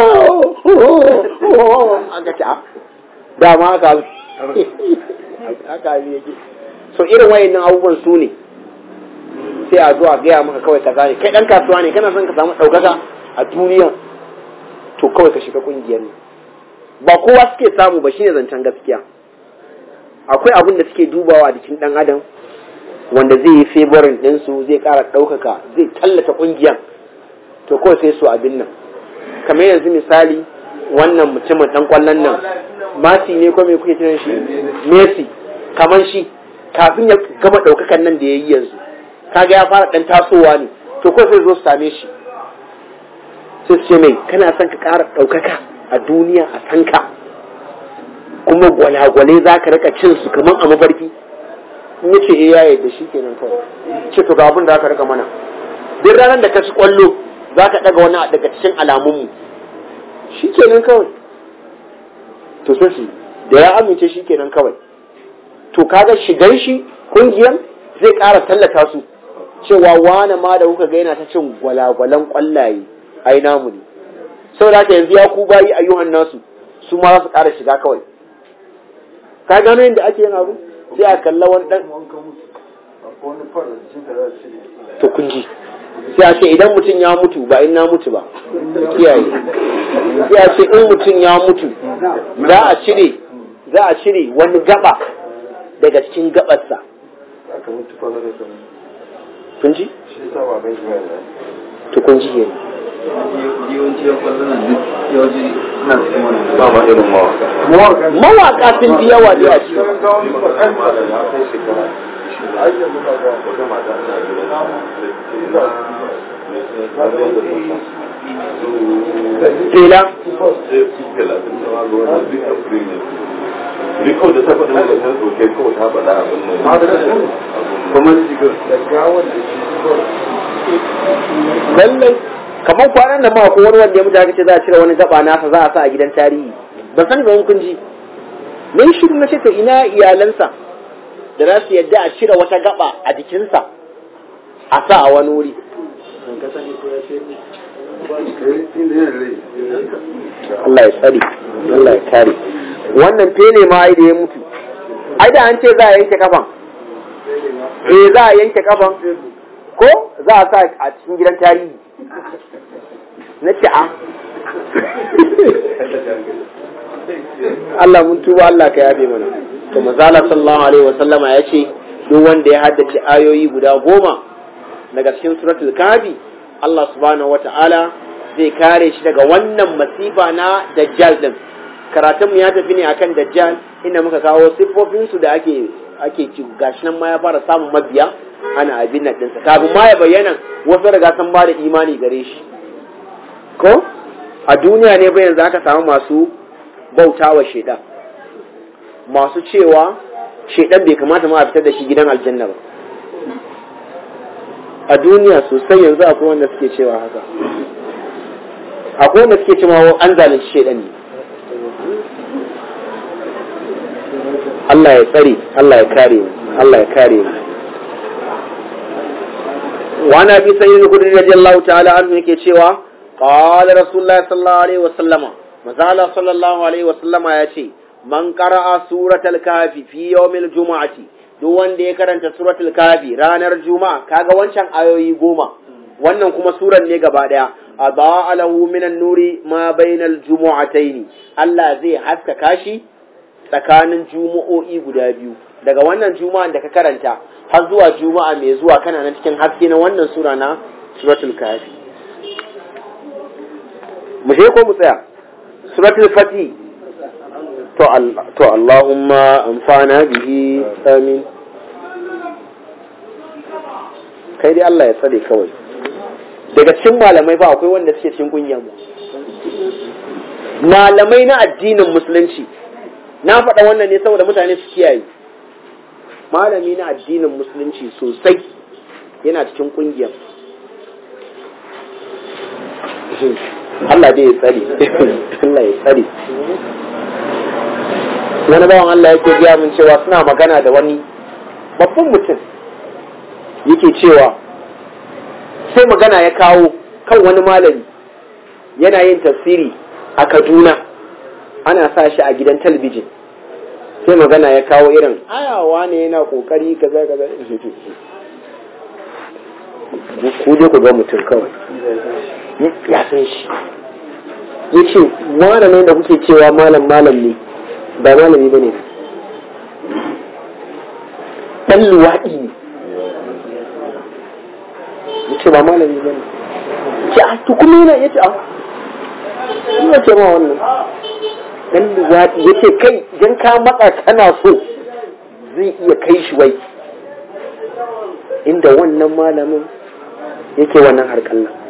aka ce dama haka haka yake so irin wayannan abubuwan su ne sai a zo a gaya maka kawai kaza ne kai dan kasuwa ne kana son ka samu ɗaukaka a duniya to kawai ka shiga kungiyar ne ba kowa suke samu ba shine zancen gaskiya akwai abin da suke dubawa a jikin dan adam wanda zai yi favorin ɗinsu zai ƙara ɗaukaka zai tallata ƙungiyar to kawai sai su abin nan kamar yanzu misali wannan mutumin ɗan ƙwallon nan masi ne ko me kuke kiran shi messi kamar shi kafin ya gama ɗaukakan nan da ya yi yanzu kaga ya fara ɗan tasowa ne to kawai sai zo su same shi sai su ce mai kana son ka ƙara ɗaukaka a duniya a sanka kuma gwalagwale za ka rika cin su kamar a mafarki in ya ce eh ya yadda shi kenan kawai ce to ga abin da aka rika mana duk ranar da ka ci kwallo za ka ɗaga wani daga cikin alamunmu shi kenan kawai to sai shi da ya amince shi kenan kawai to kaga shigar shi kungiyar zai ƙara tallata su cewa wane ma da kuka ga yana ta cin gwalagwalan kwallaye ai namu ne saboda haka yanzu ya ku bayi ayyuhan nasu su ma za su ƙara shiga kawai ka gano yadda ake yin abu sai a kalla wani dan to kun ji sai a ce idan mutum ya mutu ba in na mutu ba kiyaye sai a ce in mutum ya mutu za a cire za a cire wani gaba daga cikin gabarsa kun ji to kun ji kenan yawanci yan kwallon nan duk yawanci suna cikin wani ba ma irin mawaka mawaka sun fi yawa da yaci tela Rikau da ta faɗi maka ta soke kawai ta faɗa abin nan. Kuma lallai kamar kwanan da ma ko wani wanda ya mutu aka ce za a cire wani gaba nasa za a sa a gidan tarihi ban sani ba wani kun ji na yi shiru na ce to ina iyalansa da za su yadda a cire wata gaba a jikinsa a sa a wani wuri Allah ya tsari Allah ya kare wannan fele ma ai da ya mutu ai da an ce za a yanke kafan eh za a yanke kafan ko za a sa a cikin gidan tarihi na ce a Allah mun tuba Allah ka yabe mana to mazala sallallahu alaihi wasallama ya ce duk wanda ya haddace ayoyi guda goma daga cikin suratul kafi Allah subhanahu wata'ala zai kare shi daga wannan masifa na dajjal din karatun mu ya tafi ne akan dajjal inda muka kawo siffofin su da ake ake ci gashi nan ma ya fara samun mabiya ana abin nan ɗinsa kafin ma ya bayyana wasu riga sun ba da imani gare shi ko a duniya ne bayan za ka samu masu bauta wa shaidan masu cewa shaidan bai kamata ma a fitar da shi gidan aljanna ba a duniya sosai yanzu akwai wanda suke cewa haka akwai wanda suke cewa an zalunci shaidan ne Allah ya tsare Allah ya kare mu Allah ya kare mu وعن ابي سعيد الخدري رضي الله تعالى عنه yake cewa قال رسول الله صلى الله عليه وسلم مازال صلى الله عليه وسلم yace man qara'a suratul kafi fi yawmil jumu'ati duk wanda ya karanta suratul kafi ranar juma'a kaga wancan ayoyi goma wannan kuma suran ne gaba daya adaa lahu minan nuri ma bainal jumu'ataini Allah zai haskaka shi tsakanin jumu'o'i guda biyu daga wannan juma'an da ka karanta har zuwa juma'a mai zuwa kana nan cikin haske na wannan sura na suratul kafi mu je ko mu tsaya suratul fati to to Allahumma amfana bihi amin kai dai Allah ya tsare kawai daga cikin malamai fa akwai wanda suke cikin kungiyar mu malamai na addinin musulunci na faɗa wannan ne saboda mutane su kiyaye malami na addinin musulunci sosai yana cikin kungiyar Allah dai ya tsare Allah ya tsare wani bawan Allah yake gaya min cewa suna magana da wani babban mutum yake cewa sai magana ya kawo kan wani malami yana yin tafsiri a Kaduna ana sa shi a gidan talabijin sai magana ya kawo irin ayawa ne yana kokari kaza kaza ku je ku ga mutum kawai ya san shi ya ce malamin da kuke cewa malam malam ne ba malami ba ne ɗan luwaɗi ne ya ce ba malami ba ne ce a tukumi yana ya ce a ina ce ma wannan ɗan luwaɗi ya ce kai idan ka matsa kana so zai iya kai shi wai inda wannan malamin yake wannan harkar nan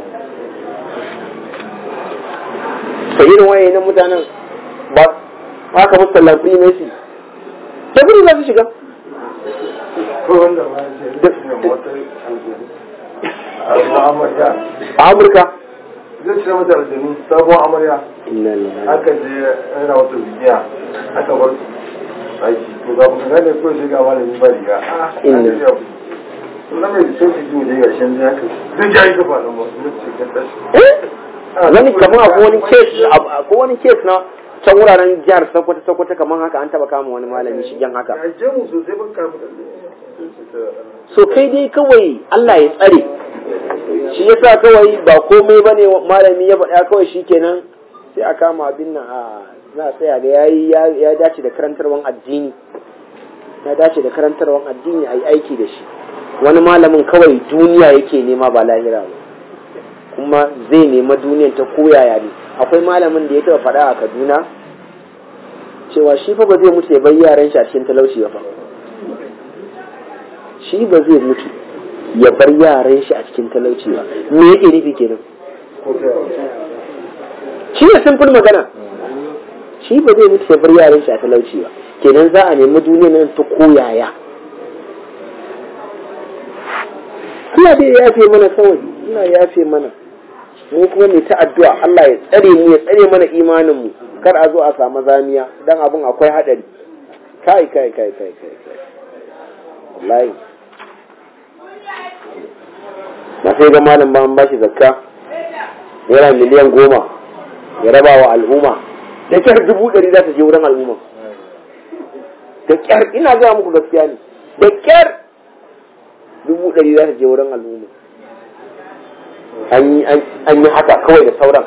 sai irin waye na mutanen ba haka musu tallafi ne su ta gudu za su shiga ko wanda ma ya ce ne mota aljanu a amarya a amurka zai cire mata aljanu sabon amarya inna lillahi aka je yana wata bigiya aka bar su aiki to ga mu gane ko shi ga malami ba riga a Inna. na mai so ki ji ne ga shan ya ka duk ya yi gaba da mu ne ce ka tashi eh wani kamar akwai wani kes akwai wani kes na can wuraren jihar Sokoto Sokoto kamar haka an taba kama wani malami shigen haka ya je mu sosai ban kamu da so kai dai kawai Allah ya tsare shi yasa kawai ba komai bane malami ya faɗa kawai shikenan sai a kama abin nan a za a tsaya ga yayi ya ya dace da karantarwan addini ya dace da karantarwan addini ayi aiki da shi wani malamin kawai duniya yake nema ba lahira ba kuma zai nema duniyan ta koyaya ne akwai malamin da ya taɓa faɗa a Kaduna cewa shi fa ba zai mutu ya bar yaran shi a cikin talauci ba fa shi ba zai mutu ya bar yaran shi a cikin talauci ba me yake nufi kenan shi ne simple magana shi ba zai mutu ya bar yaran shi a talauci ba kenan za a nemi duniya nan ta koyaya Allah dai ya yafe mana kawai Allah ya yafe mana mu kuma mai ta addu'a Allah ya tsare mu ya tsare mana imanin mu kar a zo a samu zamiya dan abun akwai hadari kai kai kai kai kai kai wallahi na sai ga malam ba an bashi zakka naira miliyan goma ya raba wa al'umma da kyar dubu ɗari za ta je wurin al'umma da kyar ina gaya muku gaskiya ne da kyar dubu ɗari za ta je wurin al'umma an yi haka kawai da sauran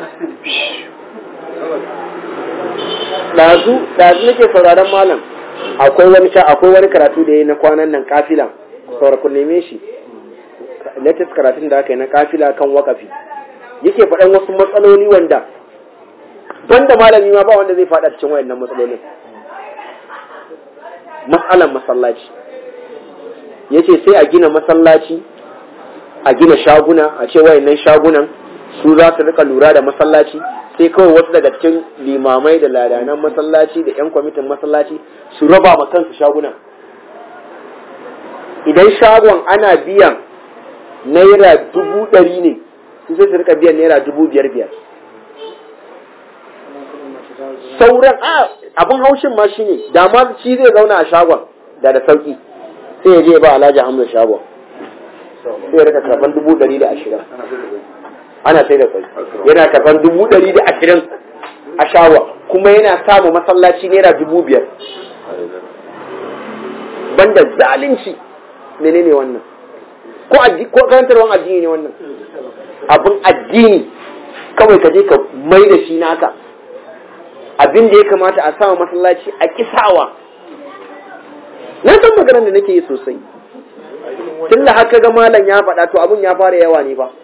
ɗazu ɗazu nake sauraron malam akwai wani akwai wani karatu da ya yi na kwanan nan kafila saura ku neme shi latest karatun da aka yi na kafila kan wakafi yake faɗan wasu matsaloli wanda banda malami ma ba wanda zai faɗa cikin wayannan matsalolin matsalan masallaci yace sai a gina masallaci a gina shaguna a ce wayannan shagunan su za su rika lura da masallaci sai kawai wasu daga cikin limamai da ladanan masallaci da 'yan kwamitin masallaci su raba ma kansu shagunan idan shagon ana biyan naira dubu ɗari ne su sai su rika biyan naira dubu biyar biyar sauran a abin haushin ma shine da ma shi zai zauna a shagon da da sauki sai ya je ba alhaji hamza shagon sai ya rika karban dubu ɗari da ashirin ana sai da kwai yana karban dubu ɗari da ashirin a shagon kuma yana samu masallaci naira dubu biyar banda zalunci menene wannan ko ko karantarwan addini ne wannan abin addini kawai ka je ka mai da shi naka abin da ya kamata a sama masallaci a kisawa na san maganar da nake yi sosai tun da haka ga malam ya faɗa to abin ya fara yawa ne ba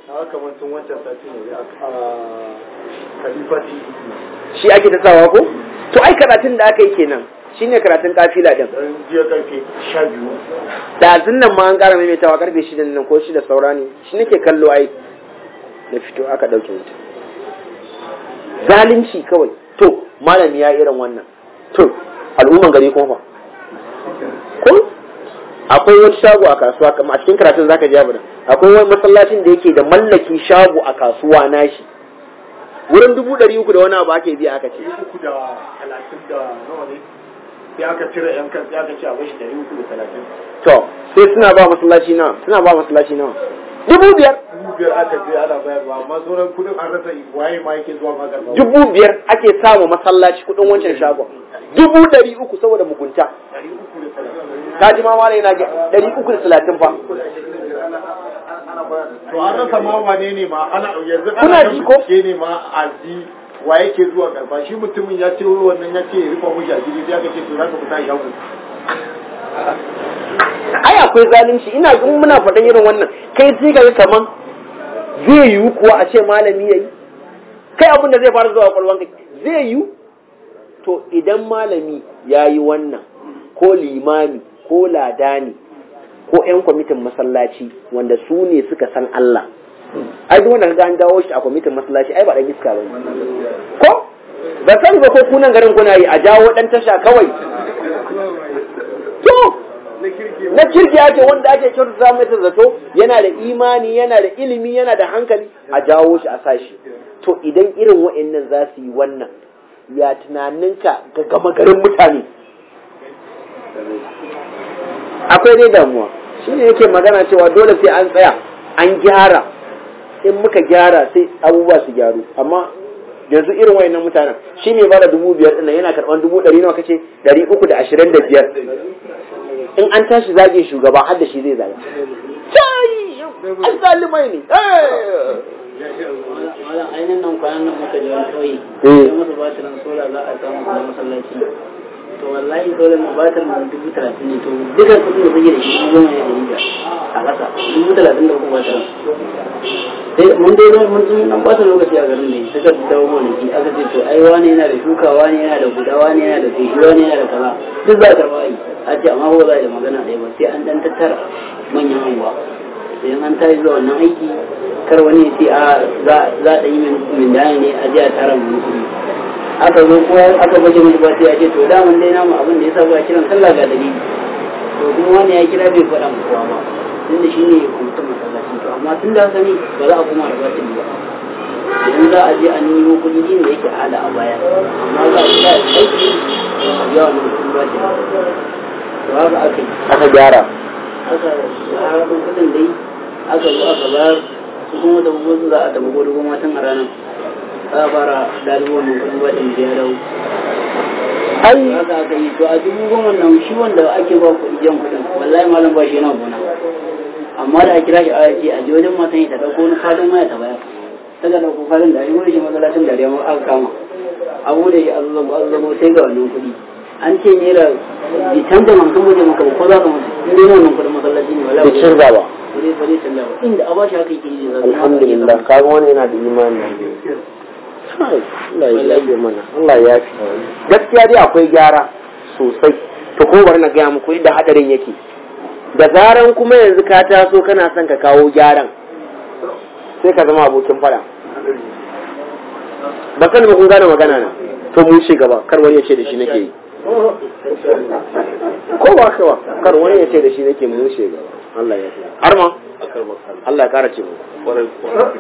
shi ake ta sawa ko to ai karatun da aka yi kenan shine karatun kafila din jiya karfe sha biyu da nan ma an ƙara maimaitawa karfe shida nan ko shida saura ne shi nake kallo ai na fito aka ɗauke wuta zalunci kawai to malami ya irin wannan to al'umman gari kuma fa ko akwai wani shago a kasuwa kamar a cikin karatun zaka ji abu akwai wani masallacin da yake da mallaki shago a kasuwa nashi wurin dubu ɗari uku da wani abu ake biya aka ce uku da talatin da nawa ne sai aka cire yan kan sai aka ce a bashi ɗari uku da talatin to sai suna ba masallaci nawa suna ba masallaci nawa dubu biyar dubu biyar aka je ana bayarwa amma sauran kudin an rasa waye ma yake zuwa ma karɓa dubu biyar ake samu masallaci kuɗin wancan shagon dubu ɗari uku saboda mugunta ɗari uku da talatin ka ji ma mala yana ga ɗari uku da talatin fa to an rasa ma wane ne ma ana yanzu Kuna ana ji kan ko? bincike ne ma a ji wa yake zuwa karba shi mutumin ya ce wannan ya ce ya rufa mushi a jiri sai aka ce to za ka fita shago ai akwai zalunci ina in muna faɗan irin wannan kai sai ka ga kaman zai yiwu kuwa a ce malami yayi kai abin da zai fara zuwa kwalwan ka zai yiwu to idan malami ya yi wannan ko limami ko ladani ko 'yan kwamitin masallaci wanda su ne suka san Allah ai duk wanda kaga an dawo shi a kwamitin masallaci ai ba dan iska bane ko ba sani ba ko kunan garin kuna yi a jawo dan tasha kawai to na kirki ake wanda ake kyautata mai zato yana da imani yana da ilimi yana da hankali a jawo shi a sashi to idan irin wa'annan za su yi wannan ya tunaninka ga gama garin mutane akwai dai damuwa shi ne yake magana cewa dole sai an tsaya an gyara in muka gyara sai abubuwa su gyaru amma yanzu irin wayannan mutanen shi ne bada dubu biyar ɗin yana karɓar dubu ɗari nawa kace ɗari uku da ashirin da biyar in an tashi zage shugaba har da shi zai zaga kai an zalimai ne Malam ainihin nan kwanan nan muka je wani ƙauye. Eh. Sai masa batirin sola za a samu kuma masallaci. To wallahi solar na batirin na dubu talatin ne to dukkan kuɗin da suke da shi goma ne da yiga a ƙasa dubu talatin da uku batirin. Sai mun dai zai mun mun dan bata lokaci a garin ne suka dawo gonaki aka ce to ai wani yana da shuka wani yana da guda wani yana da feshi wani yana da kaza duk za a karɓa ai a ce amma ba za a yi da magana ɗaya ba sai an dan tattara manyan anguwa sai an tashi zuwa wannan aiki kar wani ya ce a za za a yi min dani ne a je a tara mu kuɗi aka zo ko aka baje mu ba sai ya ce to da mun dai namu abin da yasa ba kiran sallah ga dalili to kuma wani ya kira bai faɗa mu kowa ba tunda shi ne kwamitin masallaci to amma tun da haka ne ba za a kuma da batili ba idan za a je a nemo kuɗi din da yake hada a baya amma za a kira aiki a biya wannan kuɗin batili to haka aka yi aka gyara aka harafin kudin dai aka zo aka bayar su kuma da gugu za a tabi gudu kuma tun a ranar za a fara dalibu wannan kudin ba da ya dawo ai haka aka yi to a dubu goma nan shi wanda ake ba kuɗi jan kuɗin wallahi malam ba shi yana gona amma da a kira shi a ce a je wajen matan ya ta ɗauko wani fadin waya ta bayar ta ga ɗauko fadin da shi wani shi masallacin da ma aka kama abu da shi a zazzago a zazzago sai ga wannan kuɗi an ce naira bi canza man kan waje maka ba ko za ka mutu in dai wannan kuɗin masallaci ne wallahi bai canza ba ba zai ba zai canza ba inda a ba shi haka yake yi zai zama alhamdulillah kaga wani yana da imani Kai, Allah ya yafe mana Allah ya yafe gaskiya dai akwai gyara sosai to ko bari na gaya muku inda hadarin yake da zaran kuma yanzu ka taso kana son ka kawo gyaran sai ka zama abokin fada ba sani ba kun gane magana na to mun ci gaba kar wani ya ce da shi nake yi ko ba ka ba kar wani ya ce da shi nake mun ci gaba Allah ya yafe har ma Allah ya kara ce mu Kwarai kuwa.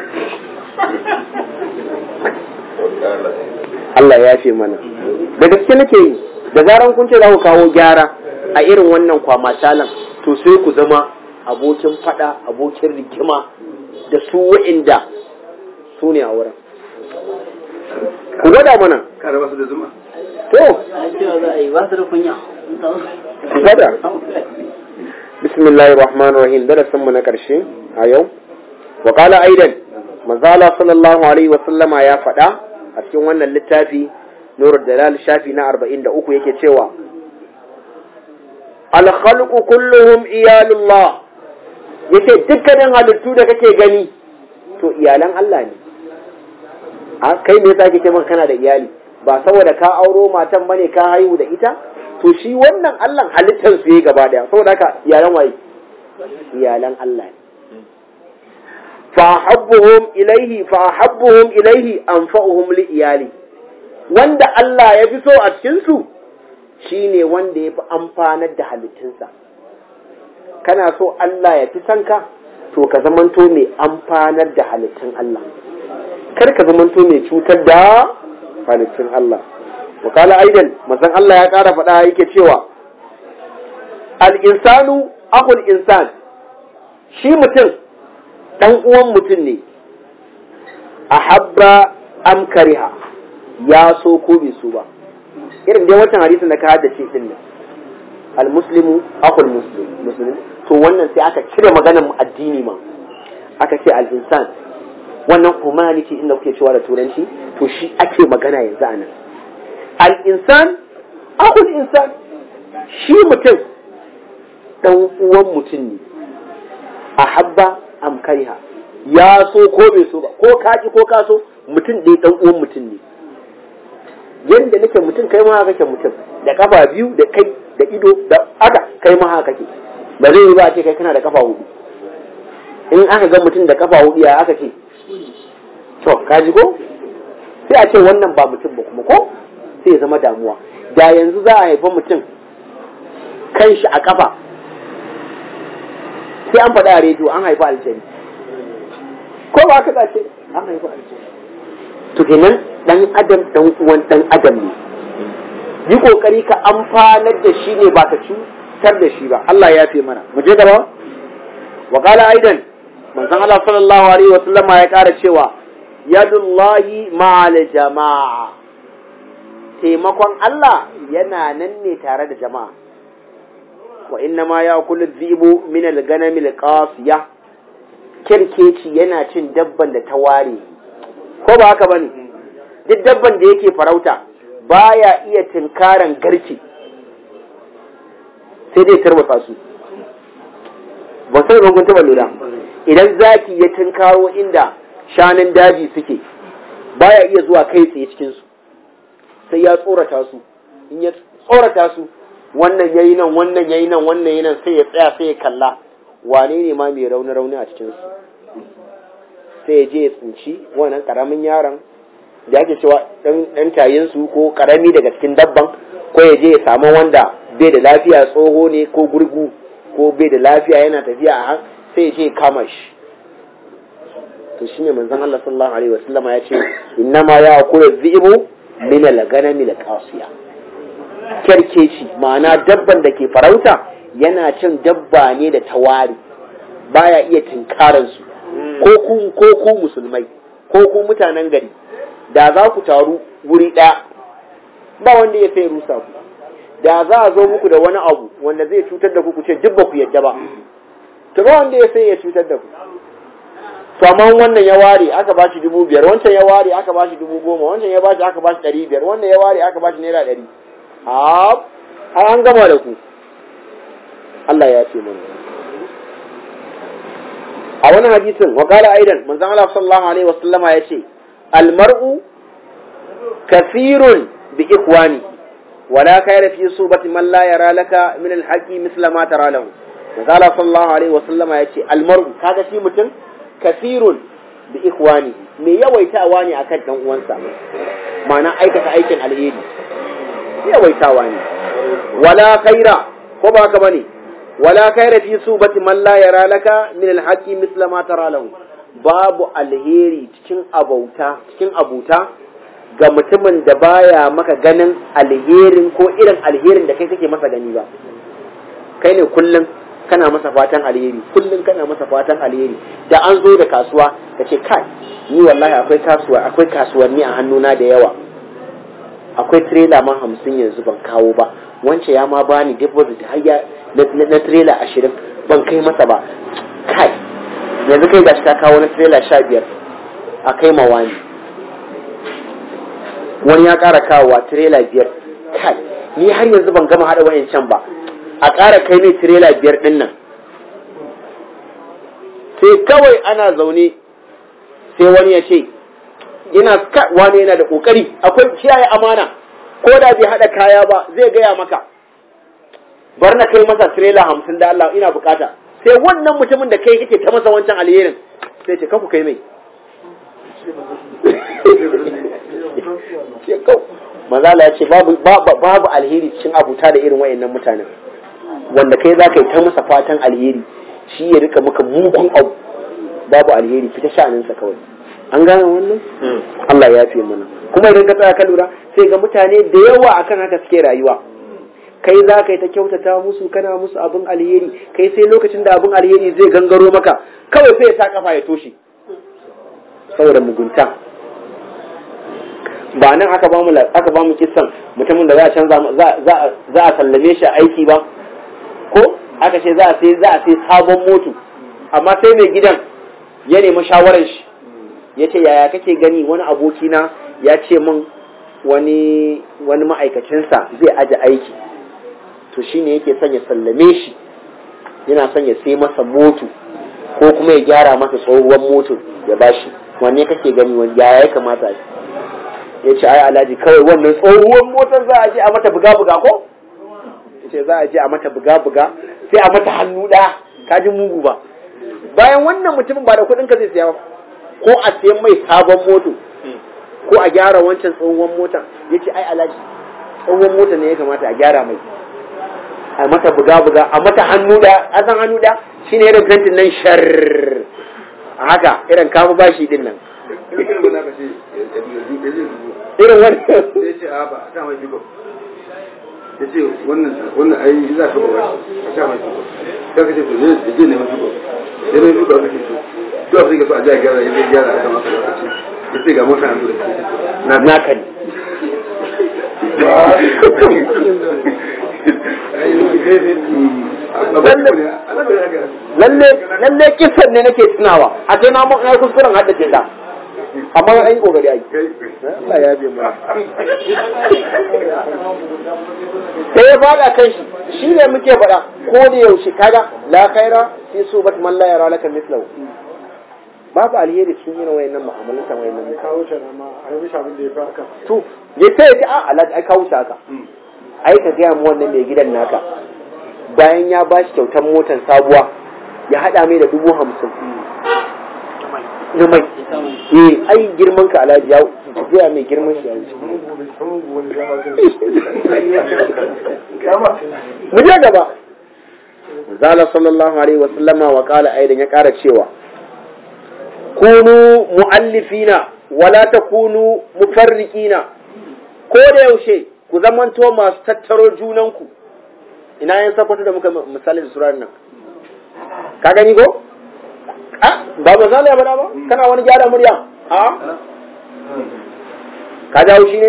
Wakala. Allah ya yafe mana da gaske nake yi da zaran kun ce za ku kawo gyara a irin wannan kwamatalan to sai ku zama abokin fada abokin rigima da su wa'inda su ne a wurin ku gwada mana Kare basu da zuma. to an cewa za a yi ba su da kunya ku gwada bismillahir rahmanir rahim darasin mu na karshe a yau wa qala aidan manzala sallallahu alaihi wa sallama ya faɗa a cikin wannan littafi nurul dalal shafi na 43 yake cewa al khalqu kulluhum iyalullah yace dukkanin halittu da kake gani to iyalan Allah ne a kai me yasa kake maka kana da iyali ba saboda ka auro matan bane ka haihu da ita to shi wannan Allah halittar su yi gaba daya saboda haka iyalan waye iyalan Allah ne فأحبهم إليه فأحبهم إليه أنفعهم لإيالي wanda Allah ya fi so a cikinsu shi ne wanda ya fi amfanar da halittunsa kana so Allah ya fi son ka to ka zamanto mai amfanar da halittun Allah kar ka zamanto mai cutar da halittun Allah wakala aidan manzon Allah ya ƙara faɗa yake cewa al-insanu akhul insan shi mutum dan uwan mutum ne ahabba am kariha ya so ko bai so ba irin dai wancan hadisin da ka haddace din nan al-muslimu akhul muslim muslim to wannan sai aka cire maganar addini ma aka ce al-insan wannan humanity inda kuke cewa da turanci to shi ake magana yanzu anan al-insan akhul insan shi mutum dan uwan mutum ne ahabba am kariha ya so ko bai so ba ko ka ki ko ka so mutum ɗaya dan uwan mutum ne yanda nake mutum kai ma haka kake mutum da kafa biyu da kai da ido da aka kai ma haka kake ba zai yi ba a ce kai kana da kafa hudu in aka ga mutum da kafa hudu ya aka ce to ka ji ko sai a ce wannan ba mutum ba kuma ko sai ya zama damuwa da yanzu za a haifa mutum kan shi a kafa sai an faɗa a rediyo an haifa aljani ko ba ka ce an haifa aljani to kenan dan adam dan uwan dan adam ne yi kokari ka amfanar da shi ne ba ka cutar da shi ba Allah ya fi mana mu je gaba wa qala aidan manzon Allah sallallahu alaihi wa sallama ya kara cewa yadullahi ma'al jama'a taimakon Allah yana nan ne tare da jama'a wa inna ma ya'kulu dhibu min al-ganami al-qasiya kirkeci yana cin dabban da ta ware ko ba haka bane duk dabban da yake farauta baya iya tinkaran garke sai dai tarwatsa su ba sai ban kun taba lura idan zaki ya tinkaro inda shanun daji suke baya iya zuwa kai tsaye cikin su sai ya tsorata su in ya tsorata su wannan yayi nan wannan yayi nan wannan yayi nan sai ya tsaya sai ya kalla wane ne ma mai rauni rauni a cikin su sai ya je ya tsinci wannan karamin yaron da ake cewa ɗan tayinsu ko karami daga cikin dabban ko ya je ya samu wanda bai da lafiya tsoho ne ko gurgu ko bai da lafiya yana tafiya a sai ya je ya kama shi to shine manzon Allah sallallahu alaihi wasallama ya ce innama ya kula dhibu min al-ganami al-qasiya kerkeci ma'ana dabban da ke farauta yana cin dabba ne da tawari baya iya tinkaransu ko ku ko ku musulmai ko ku mutanen gari da za ku taru wuri ɗaya ba wanda ya sai rusa ku da za a zo muku da wani abu wanda zai cutar da ku ku ce duk ba ku yadda ba to ba wanda ya sai ya cutar da ku to amma wannan ya ware aka ba shi dubu biyar wancan ya ware aka ba shi dubu goma wancan ya ba shi aka ba shi ɗari biyar wannan ya ware aka ba shi naira ɗari a an gama da ku Allah ya ce mana a wani hadisin wa qala aidan manzon Allah sallallahu alaihi wasallama ya ce almar'u kathirun bi ikhwani wala khayra fi subati man la yara laka min alhaqi misla ma tara lahu manzon Allah sallallahu alaihi wasallama ya ce almar'u kaga shi mutum kathirun bi ikhwani me yawaitawa ne akan dan uwansa ma'ana aikata aikin alheri yawaitawa ne wala khaira ko ba haka bane wala khaira fi subati man la yara laka min alhaqi misla ma tara lahu babu alheri cikin abauta cikin abuta ga mutumin da baya maka ganin alherin ko irin alherin da kai kake masa gani ba kai ne kullum kana masa fatan alheri kullum kana masa fatan alheri da an zo da kasuwa ka ce kai ni wallahi akwai kasuwa akwai kasuwanni a hannuna da yawa akwai trailer ma hamsin yanzu ban kawo ba wance ya ma bani deposit har ya na trailer ashirin ban kai masa ba kai yanzu kai gashi ka kawo na trailer sha biyar a kai ma wani wani ya ƙara kawowa trailer biyar kai ni har yanzu ban gama haɗa wayancan ba a ƙara kai mai trailer biyar ɗin nan sai kawai ana zaune sai wani ya ce yana wani yana da ƙoƙari akwai kiyaye amana ko da bai haɗa kaya ba zai gaya maka bar na kai masa trailer hamsin da Allah ina bukata sai wannan mutumin da kai kake ta masa wancan alherin sai ce kanku kai mai mazala ya ce babu alheri cikin abuta da irin wayannan mutanen wanda kai za ka yi ta masa fatan alheri shi ya rika maka mugun abu babu alheri fita sha'aninsa kawai an gane wannan Allah ya fi mana kuma idan ka tsaya ka lura sai ga mutane da yawa akan haka suke rayuwa kai za ka yi ta kyautata musu kana musu abin alheri kai sai lokacin da abin alheri zai gangaro maka kawai sai ya sa kafa ya toshe saboda mugunta ba nan aka ba mu aka ba mu kissan mutumin da za a canza za a sallame shi aiki ba ko aka ce za a sai za a sai sabon moto amma sai mai gidan ya nemi shawarar shi ya ce yaya kake gani wani abokina ya ce min wani wani ma'aikacinsa zai aje aiki to shine yake son ya sallame shi yana son ya sai masa moto ko kuma ya gyara masa tsohuwar moto ya bashi wanne kake gani wani yaya ya kamata ya ce ai alhaji kawai wannan tsohuwar motar za a je a mata buga-buga ko ya ce za a je a mata buga-buga sai a mata hannu ɗaya ka ji mugu ba bayan wannan mutumin ba da kuɗin ka zai siya ba ko a sayan mai sabon moto ko a gyara wancan tsohuwar motar ya ce ai alhaji tsohuwar motar ne ya kamata a gyara mai a mata buga-buga a mata hannu ɗaya a san hannu ɗaya shine irin fentin nan shar haka irin kafa bashi din nan irin wani sai ce a ba a sa mai jiko ya ce wannan wannan ai za ka ba a sa mai jiko sai ka ce to ne ya je neman jiko ya neman jiko aka ce to to abin da ka so a ji a gyara ya zai gyara a kan masa lokaci ya ce ga mota an tura na naka ne lalle lalle kisan ne nake tunawa a sai na mu na kuskuren haddace ta amma an yi kokari ai Allah ya bi mu sai ya fada kan shi shi ne muke faɗa ko da yaushe kaga la khaira fi subat man la yara laka mislahu babu alheri cikin yin wayannan mu'amalan wayannan kawo shi ma a yi mishi abin da ya fi haka to ya sai ya ce a Allah ai kawo shi haka ai ka gaya mu wannan mai gidan naka bayan ya bashi kyautar motar sabuwa ya hada mai da dubu hamsin na mai eh ai girman ka alhaji ya gaya mai girman shi ya wuce mu je gaba zala sallallahu alaihi wa sallama wa qala aidan ya kara cewa kunu muallifina wala takunu mufarriqina ko da yaushe ku zamanto masu tattaro junanku ina yin sakwato da muka misali da surar nan ka gani ko a ba misali ya bada ba kana wani gyara murya a ka jawo shi ne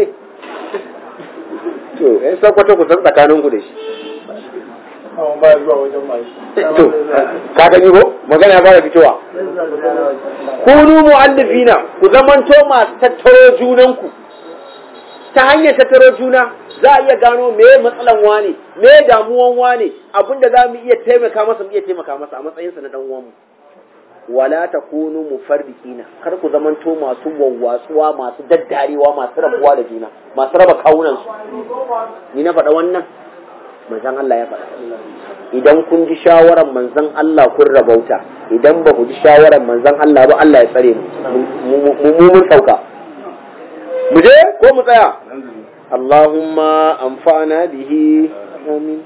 to yan sakwato ku san tsakaninku da shi Awon baya zuwa wajen mai. to ka gani ko magana ya fara fitowa kunu mu'allifina ku zamanto masu tattaro junanku ta hanyar tattaro juna za a iya gano me matsalan wane me damuwan wane abinda za mu iya taimaka masa mu iya taimaka masa a matsayinsa na dan uwanmu wala takunu mufarriqina kar ku zamanto masu wawwatsuwa masu daddarewa masu rabuwa da juna masu raba kawunan su ni na faɗa wannan manzon Allah ya faɗa idan kun ji shawaran manzon Allah kun rabauta idan ba ku ji shawaran manzon Allah ba Allah ya tsare mu mu mun sauka mu je ko mu tsaya Allahumma amfana bihi amin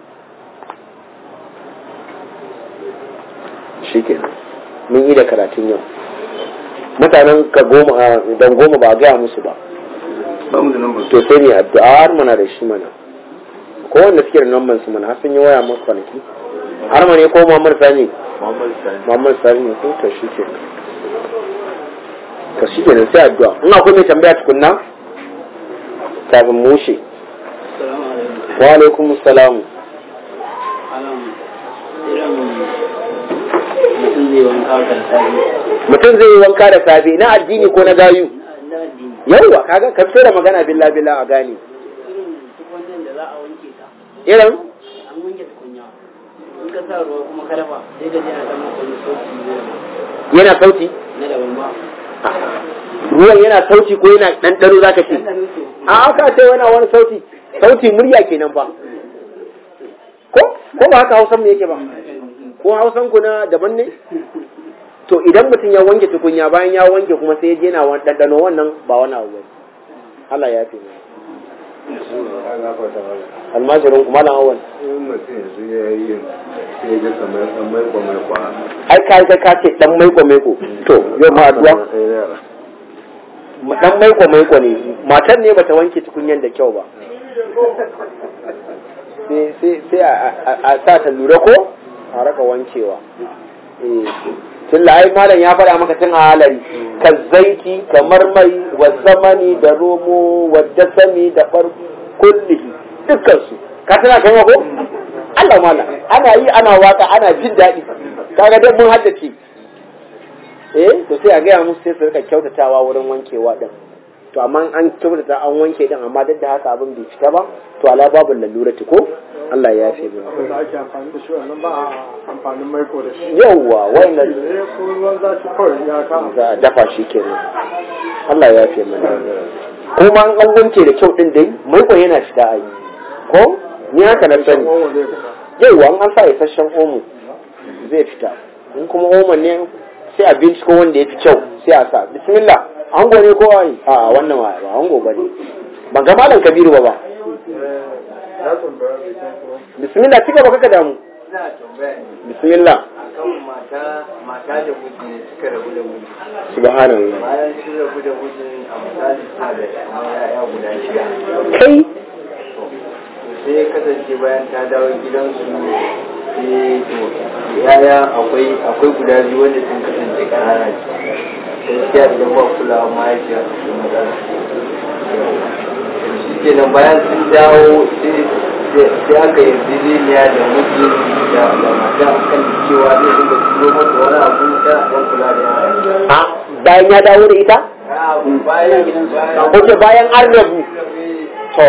shikenan mun yi da karatun yau mutanen ka goma dan goma ba a gaya musu ba ba mu da nan ba to sai ne addu'a har muna da shi mana ko wanda suke da namban su mana har sun yi waya maka kwanaki har ma ne ko Muhammad Sani Muhammad Sani. Muhammad Sani ne ko to shi ke to shi ke sai addu'a in akwai mai tambaya tukunna kafin mu wuce Salamu alaikum. wa alaikum assalam Alam, irin mutum zai wanka da safe. mutum zai yi wanka da safe na addini ko na gayu Na addini. yawwa kaga ka fito da magana billa billa a gane Irin tukunyar da za a wanke ta. irin An wanke tukunya. In ka sa ruwa kuma ka dafa sai ka je a samu wani sauti na yana sauti na daban ba. ruwan yana sauti ko yana ɗanɗano za ka ce Ɗanɗano ce. a aka ce yana wani sauti sauti murya kenan ba ko ko ba haka hausan mu yake ba ko hausan ku na daban ne to idan mutum ya wanke tukunya bayan ya wanke kuma sai ya je yana wani ɗanɗano wannan ba wani abu bane Allah ya fi mu almajirin kuma lan awal in mutum yanzu ya yi yin sai ya ga kamar ɗan maiko maiko a ai kai kai ka ce dan maiko maiko to yau ma addu'a dan maiko maiko ne matan ne bata wanke tukunyan da kyau ba sai sai sai a- a a sa ta lura ko a raka wankewa eh tun da ai malam ya faɗa maka tun a halari ka zaiti kamar mai wa zamani da romo wa dasami da bar kullihi dukkan su ka tana kai ko Allah malam ana yi ana waka ana jin daɗi kaga dai mun haddace eh to sai a gaya musu sai su rika kyautatawa wurin wankewa din to amma an kyautata an wanke din amma duk da haka abin bai fita ba to ala babu lalurati ko Allah ya yafe mu da ake amfani da shi wannan ba a amfanin maiko da shi yawwa wannan ne ko ruwan zafi kawai ya kama za a dafa shi kenan Allah ya yafe mu kuma an an wanke da kyau din dai maiko yana fita a yi ko ni haka na sani kowa zai fita yauwa an an sa isasshen omo zai fita in kuma omo ne sai a binciko wanda ya fi kyau sai a sa bismillah ango ne ko ai a wannan ba ba ango ba ne ban ga malam kabiru ba ba ya tambaya bai san ko bismillah cika ba kaka damu ina tambaya ne bismillah akan mata mata da miji ne suka rabu da miji subhanallah bayan sun rabu da miji a misali suna da kamar ya'ya guda shida kai to sai ya kasance bayan ta dawo gidansu sai to yaya akwai akwai guda biyu wanda sun kasance ƙanana ne gaskiya idan ba kulawa mahaifiya su ke matsala shi kenan bayan sun dawo sai sai aka yi ziliniya da miji da da mata akan cewa zai dinga turo mata wani abu ta dan kula da yara a bayan ya dawo da ita bayan bayan oke bayan an rabu to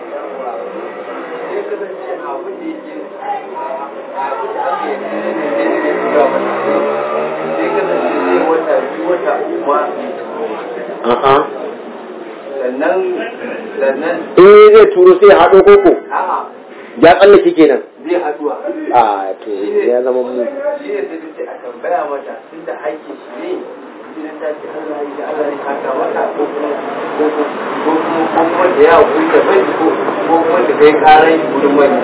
a'a sannan sannan eh zai turo sai ya haɗo koko a'a ya tsallake kenan zai haduwa a to ya zama mu shi ne sai ce a tambaya mata tun da haƙƙi shi ne idan ta ce Allah ya Allah ya haka mata ko kuma ko kuma ko kuma ko kuma da ya huta bai ko ko kuma da kai karan wurin mai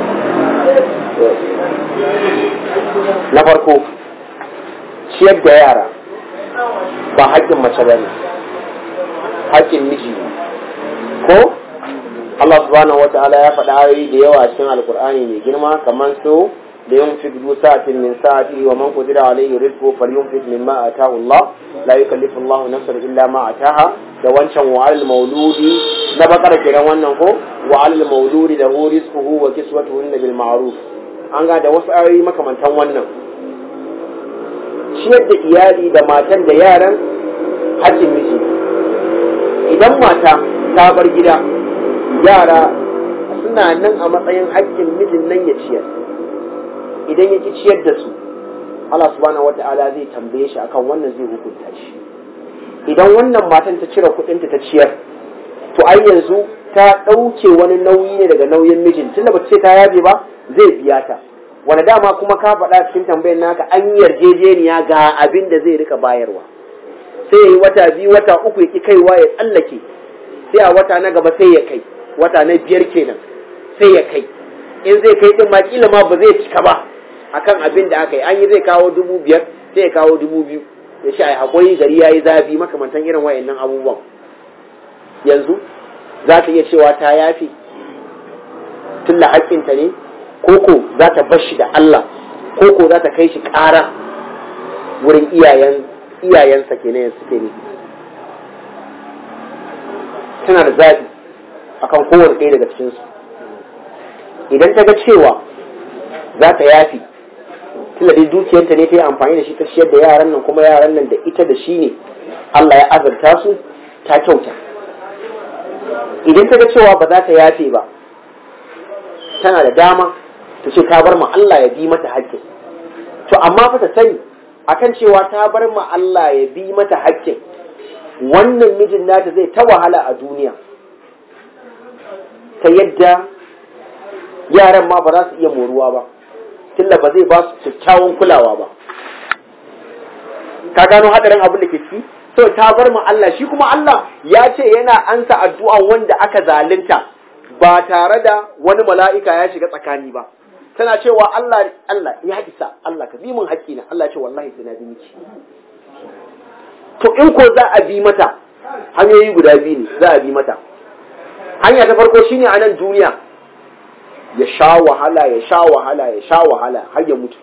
na farko ciyar da yara ba haƙƙin mace ba ne haƙƙin miji ne ko Allah subhanahu wata'ala ya faɗa ayoyi da yawa a cikin alkur'ani mai girma kamar su da yin fi du sa'atin min sa'ati wa man qadira alayhi rizqu falyunfiq mimma ataahu Allah la yukallifu Allah nafsan illa ma ataaha da wancan wa alal mauludi na bakara kiran wannan ko wa alal mauludi da hu rizquhu wa kiswatuhu bil ma'ruf an ga da wasu ayoyi makamantan wannan ciyar da iyali da matan da yaran hajjin miji idan mata ta bar gida yara suna nan a matsayin haƙƙin mijin nan ya ciyar idan ya ki ciyar da su Allah subhanahu wata'ala zai tambaye shi akan wannan zai hukunta shi idan wannan matan ta cire kuɗinta ta ciyar to ai yanzu ta ɗauke wani nauyi ne daga nauyin mijin tunda ba ce ta yabe ba zai biya ta wani dama kuma ka faɗa cikin tambayar naka an yi yarjejeniya ga abin da zai rika bayarwa sai ya yi wata biyu wata uku ya ki kaiwa ya tsallake sai a wata na gaba sai ya kai wata na biyar kenan sai ya kai in zai kai din ma kila ma ba zai cika ba akan abin da aka yi an yi zai kawo dubu biyar sai ya kawo dubu biyu ya ce ai hakuri gari ya yi zafi makamantan irin wayannan abubuwan yanzu za ta iya cewa ta yafi tun da haƙƙinta ne koko za ta bar shi da Allah koko za ta kai shi ƙara wurin iyayen iyayensa kenan suke ne tana da zaɓi akan kowane ɗaya daga cikinsu idan ta ga cewa za ta yafi tunda dai dukiyarta ne ta yi amfani da shi ta ciyar da yaran nan kuma yaran nan da ita da shi ne Allah ya azurta su ta kyauta idan ta ga cewa ba za ta yafe ba tana da dama ta ce ta bar ma Allah ya bi mata haƙƙin to amma fa ta sani akan cewa ta bar ma Allah ya bi mata haƙƙin wannan mijin nata zai ta wahala a duniya ta yadda yaran ma ba za su iya moruwa ba tunda ba zai ba su kyakkyawan kulawa ba ka gano hadarin abin da ke ciki so ta bar mu Allah shi kuma Allah ya ce yana ansa addu'an wanda aka zalunta ba tare da wani mala'ika ya shiga tsakani ba tana cewa Allah Allah ya isa Allah ka bi mun haƙƙina Allah ya ce wallahi sai na bi miki to in ko za a bi mata hanyoyi guda biyu ne za a bi mata hanya ta farko shine a nan duniya ya sha wahala ya sha wahala ya sha wahala har ya mutu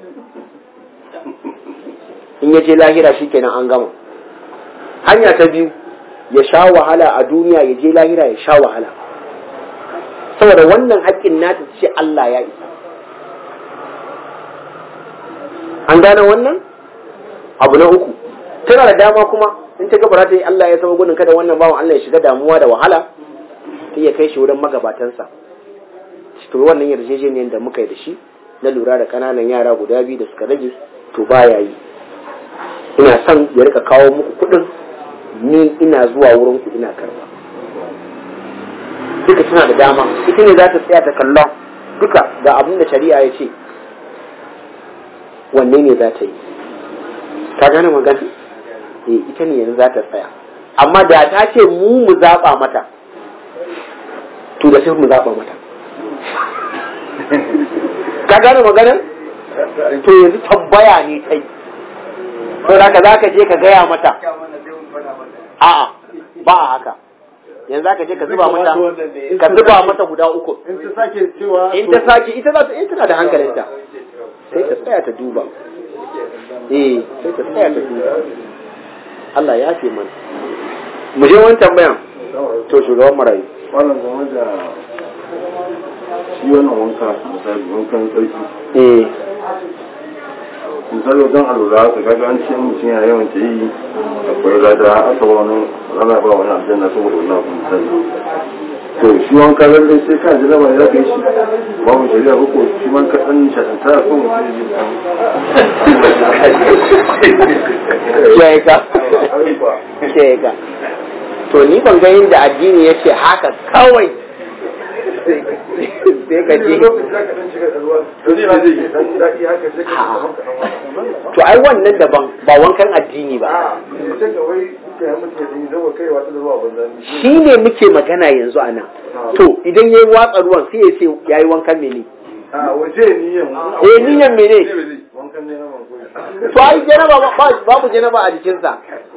in ya je lahira shikenan an gama hanya ta biyu ya sha wahala a duniya ya je lahira ya sha wahala saboda wannan haƙƙin nata ce Allah ya isa an gane wannan abu na uku tana da dama kuma in ta gabara ta yi Allah ya saba gudun kada wannan bawan Allah ya shiga damuwa da wahala ta iya kai shi wurin magabatansa to wannan yarjejeniyar da muka yi da shi na lura da kananan yara guda biyu da suka rage to baya yi ina son ya rika kawo muku kuɗin ni ina zuwa wurin ku ina karba duka tana da dama ita ne za ta tsaya ta kalla duka ga abin da shari'a ya ce wanne ne za ta yi ka gane magana eh ita ne yanzu za ta tsaya amma da ta ce mu mu zaɓa mata to da sai mu zaɓa mata ka gane magana to yanzu tambaya ne kai to da ka za ka je ka gaya mata a'a ba a haka yanzu ka je ka zuba mata ka zuba mata guda uku in ta sake cewa in ta sake ita za ta in tana da hankalinta sai ta tsaya ta duba eh sai ta tsaya ta duba Allah ya fi mana mu je wani tambayan to shugaban marayu wannan game da shi wannan wanka misali wankan tsarki eh misali wajen alura ka kaga an ce mutum yana yawan ta yi akwai lada aka ba wani rana ba wani aljanna saboda wannan abu misali to shi wanka lallai sai ka ji lama ya kai shi babu shari'a ba ko shi man ka dan shaɗanta ko mutum ya ji kiyaye ka kiyaye ka to ni ban ga inda addini ya ce haka kawai sai ka je to ai wannan daban ba wankan addini ba shi ne muke magana yanzu a nan to idan ya yi watsa ruwan sai ya ce ya yi wankan mene a waje niyan eh niyan mene wankan ne na manzo to ai janaba ba- babu janaba a jikinsa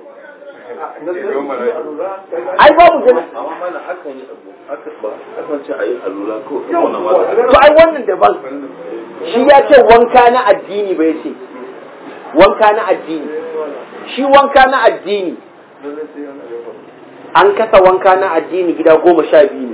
ai babu janaba amma mana akan yi abu aka ba akan ce a yi alula ko wannan ma to ai wannan daban shi ya ce wanka na addini bai ce wanka na addini shi wanka na addini an kasa wanka na addini gida goma sha biyu ne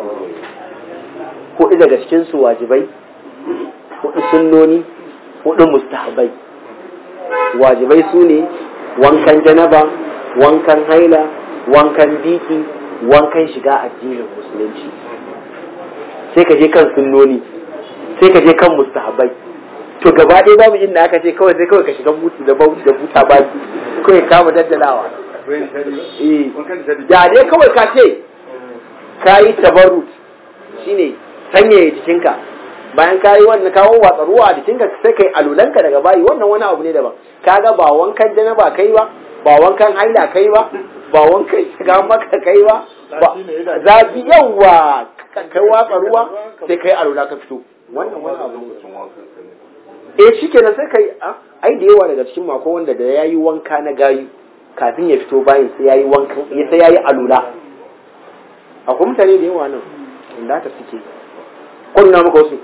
hudu daga cikinsu wajibai hudu sunnoni hudu mustahabai wajibai su ne wankan janaba wankan haila wankan biki wankan shiga addinin musulunci sai ka je kan sunnoni sai ka je kan mustahabai to gaba ɗaya babu inda aka ce kawai sai kawai ka shiga mutu da bauti da buta baki kawai kama daddalawa eh da dai kawai ka ce ka yi tabarrut shine sanyaya jikinka bayan ka yi wannan kawo watsa ruwa a jikinka sai kai alulanka daga bayi wannan wani abu ne daban kaga ba wankan janaba kai ba ba wankan haila kai ba ba wankan shiga maka kai ba ba zafi yawa kai watsa ruwa sai kai alula ka fito wannan wani abu ne eh shikenan sai kai ah, ai da yawa daga cikin mako wanda da yayi wanka na gayu kafin ya fito bayan sai yayi wankan sai yayi alula akwai mutane da yawa nan inda ta suke kunna maka wasu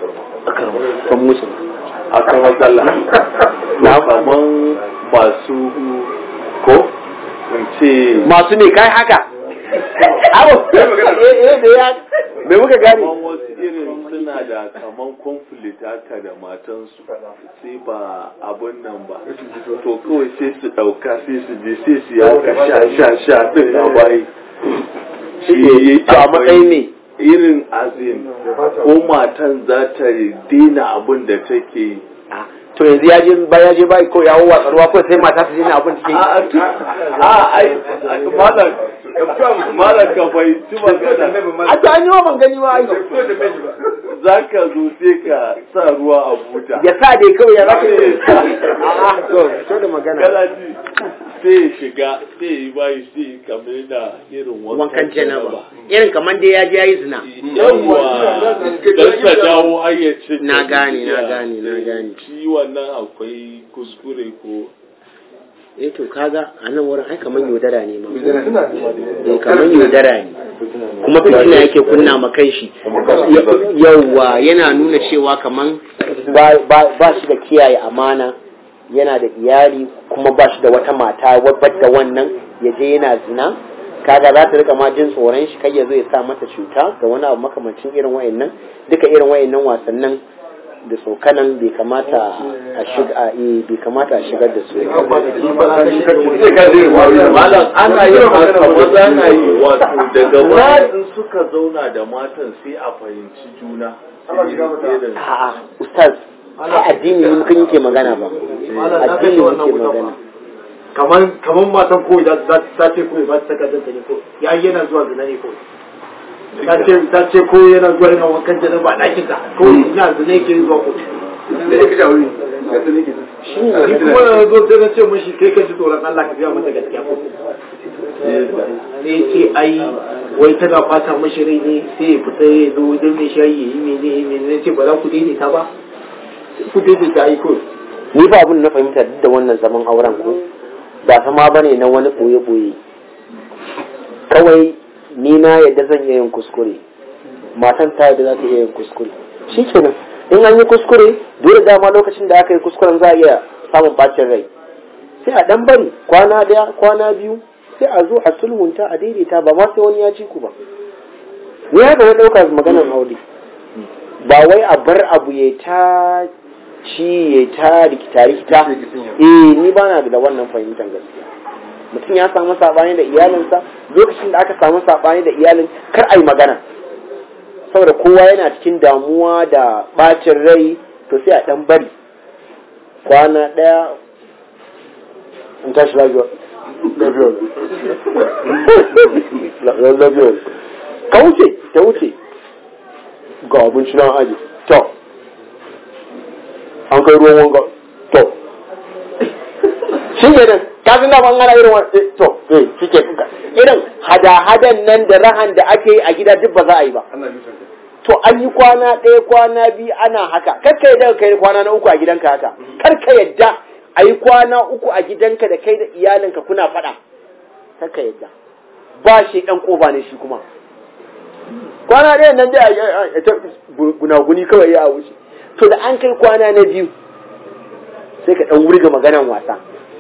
kan musu akan matsala na kaman masu ko in ce masu ne kai haka abu eh eh da ya me muka gane kaman wasu irin suna da kaman conflict haka da matansu sai ba abun nan ba to kawai sai su ɗauka sai su je sai su yanka sha sha sha din a bayi shi to a matsayin ne irin azin ko matan za ta daina abin da take yi Ah, to yanzu ya je ba ya je bai ko ya watsa ruwa ko sai mata su jina abin cikin a a ai malam malam ka bai ci magana a to an yi wa ban gani ba ai za ka zo sai ka sa ruwa a buta ya sa dai kawai ya zaka a'a to to da magana kana ji sai ya shiga sai ya yi bayi sai ya kamar da irin wankan janaba irin kamar dai ya je yayi zina yawwa don ta dawo ayyacin Na gane, na gane, na gane. shi wannan akwai kuskure ko eh to kaga a nan wurin ai kaman yaudara ne ma suna da eh kaman yaudara ne kuma fitina yake kunna ma kai shi yawwa yana nuna cewa kaman ba ba- ba shi da kiyaye amana yana da iyali kuma ba shi da wata mata wadda wannan ya je yana zina kaga za ta rika ma jin tsoron shi kai ya zo ya sa mata cuta da wani abu makamancin irin wayannan duka irin wayannan wasannin da tsokanan bai kamata a shiga eh bai kamata a shigar da su malam ana yin haka maza na yi wato daga bayan suka zauna da matan sai a fahimci juna Irin- a'a ustaz ai addini ne muka yake magana ba addini muke magana kaman kaman matan koyi za za ta ce koyi ba ta saka danta ne ko ya yana zuwa zina ne ko ta ce ta ce ko yana zuwa yana wankan jana ba ɗakin ta ko ina zina yake zuwa ko da ya kashe aure ga ta ne ke ni kuma na zo sai na ce mashi kai ka ji tsoron Allah ka biya mata gaskiya ko ne ce ai wai tana fata mashi rai ne sai ya fita ya zo wajen mai shayi ya yi mene ya yi mene ce ba za ku daidaita ba ku daidaita ai ko ni ba abin da na fahimta duk da wannan zaman auren ko ba zama ba ne na wani ɓoye-ɓoye kawai ni na yadda zan iya yin kuskure matan ta yadda za ta iya yin kuskure shi kenan in an yi kuskure dole dama lokacin da aka yi kuskuren za a iya samun bacin rai sai a dan bari kwana daya kwana biyu sai a zo a sulhunta a daidaita ba ma sai wani ya ci ku ba ni haka na ɗauka maganar aure ba wai a bar abu ya ta ci ya ta rikita rikita eh ni ba na da wannan fahimtar gaskiya mutum ya samu sabani da iyalinsa lokacin da aka samu sabani da iyalin kar a yi magana saboda kowa yana cikin damuwa da bacin rai to sai a dan bari kwana daya in tashi lafiya lafiya lafiya ka wuce ta wuce ga abinci na aji to an kai ruwan wanga to shi ke nan kafin da ban ana irin wani to eh shi ke irin hada-hadan nan da rahan da ake yi a gida duk ba za a yi ba ana nufin ta to an yi kwana ɗaya kwana biyu ana haka kar ka yadda kai kwana na uku a gidanka haka kar ka yadda a yi kwana uku a gidanka da kai da iyalinka kuna faɗa kar ka yadda ba shi ɗan ƙoba ne shi kuma kwana ɗaya nan dai a ta gunaguni kawai ya wuce to da an kai kwana na biyu sai ka ɗan wurga maganan wasa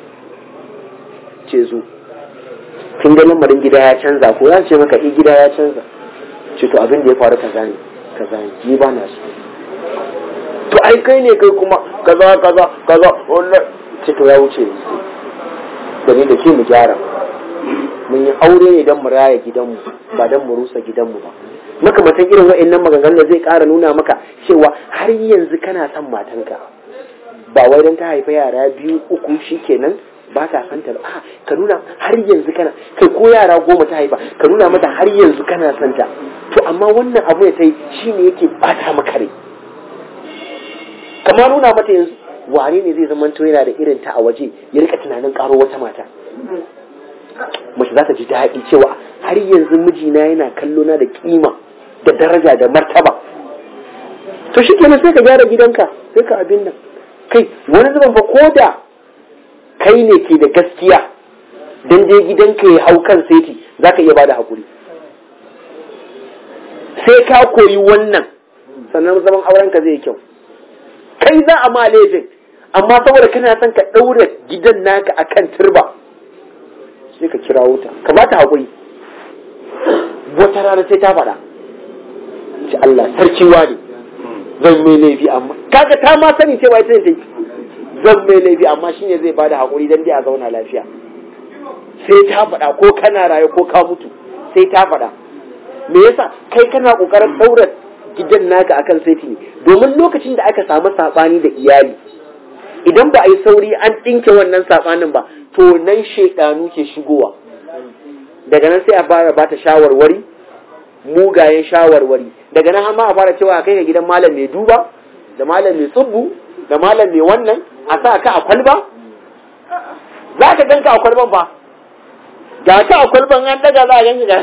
ce zo kin ga lamarin gida ya canza ko ya ce maka eh gida ya canza ce to abin da ya faru kaza ne kaza ne ni ba na so to ai kai ne kai kuma kaza kaza kaza wallahi ce to ya wuce da ni da ke mu gyara mun yi aure ne don mu raya gidanmu ba don mu rusa gidanmu ba makamantan irin wa'annan maganganun da zai ƙara nuna maka cewa har yanzu kana son matanka ba wai don ta haifa yara biyu uku shikenan ba ka santa ba a ka nuna har yanzu kana kai ko yara goma ta haifa ka nuna mata har yanzu kana santa to amma wannan abu ya ta yi shine yake bata maka rai kamar nuna mata yanzu wane ne zai zama to yana da irin ta a waje ya rika tunanin karo wata mata mace za ta ji daɗi cewa har yanzu mijina yana kallo na da kima da daraja da martaba to shi kenan sai ka gyara gidanka sai ka abin nan kai wani zuban fa ko da kai ne ke da gaskiya dan dai gidanka ya hau kan seti za ka iya bada hakuri sai ka koyi wannan sannan zaman aurenka zai yi kyau kai za a ma laifin amma saboda kana son ka ɗaura gidan naka akan turba sai ka kira wuta ka ba ta haƙuri wata rana sai ta faɗa ce Allah sarki ne zan mai laifi amma kaga ta ma sani cewa ita ne ta yi zan mai laifi amma shine zai bada haƙuri dan dai a zauna lafiya sai ta faɗa ko kana raye ko ka mutu sai ta faɗa me yasa kai kana ƙoƙarin ɗaura gidan naka akan saiti ne domin lokacin da aka samu saɓani da iyali idan ba a yi sauri an ɗinke wannan saɓanin ba to nan shaidanu ke shigowa daga nan sai a fara bata shawarwari mugayen shawarwari daga nan ma a fara cewa a kai ka gidan malam mai duba da malam mai tsubbu da malam mai wannan a sa ka a kwalba za ka ganka a kwalban ba ga ka a kwalban an daga za a ganka ga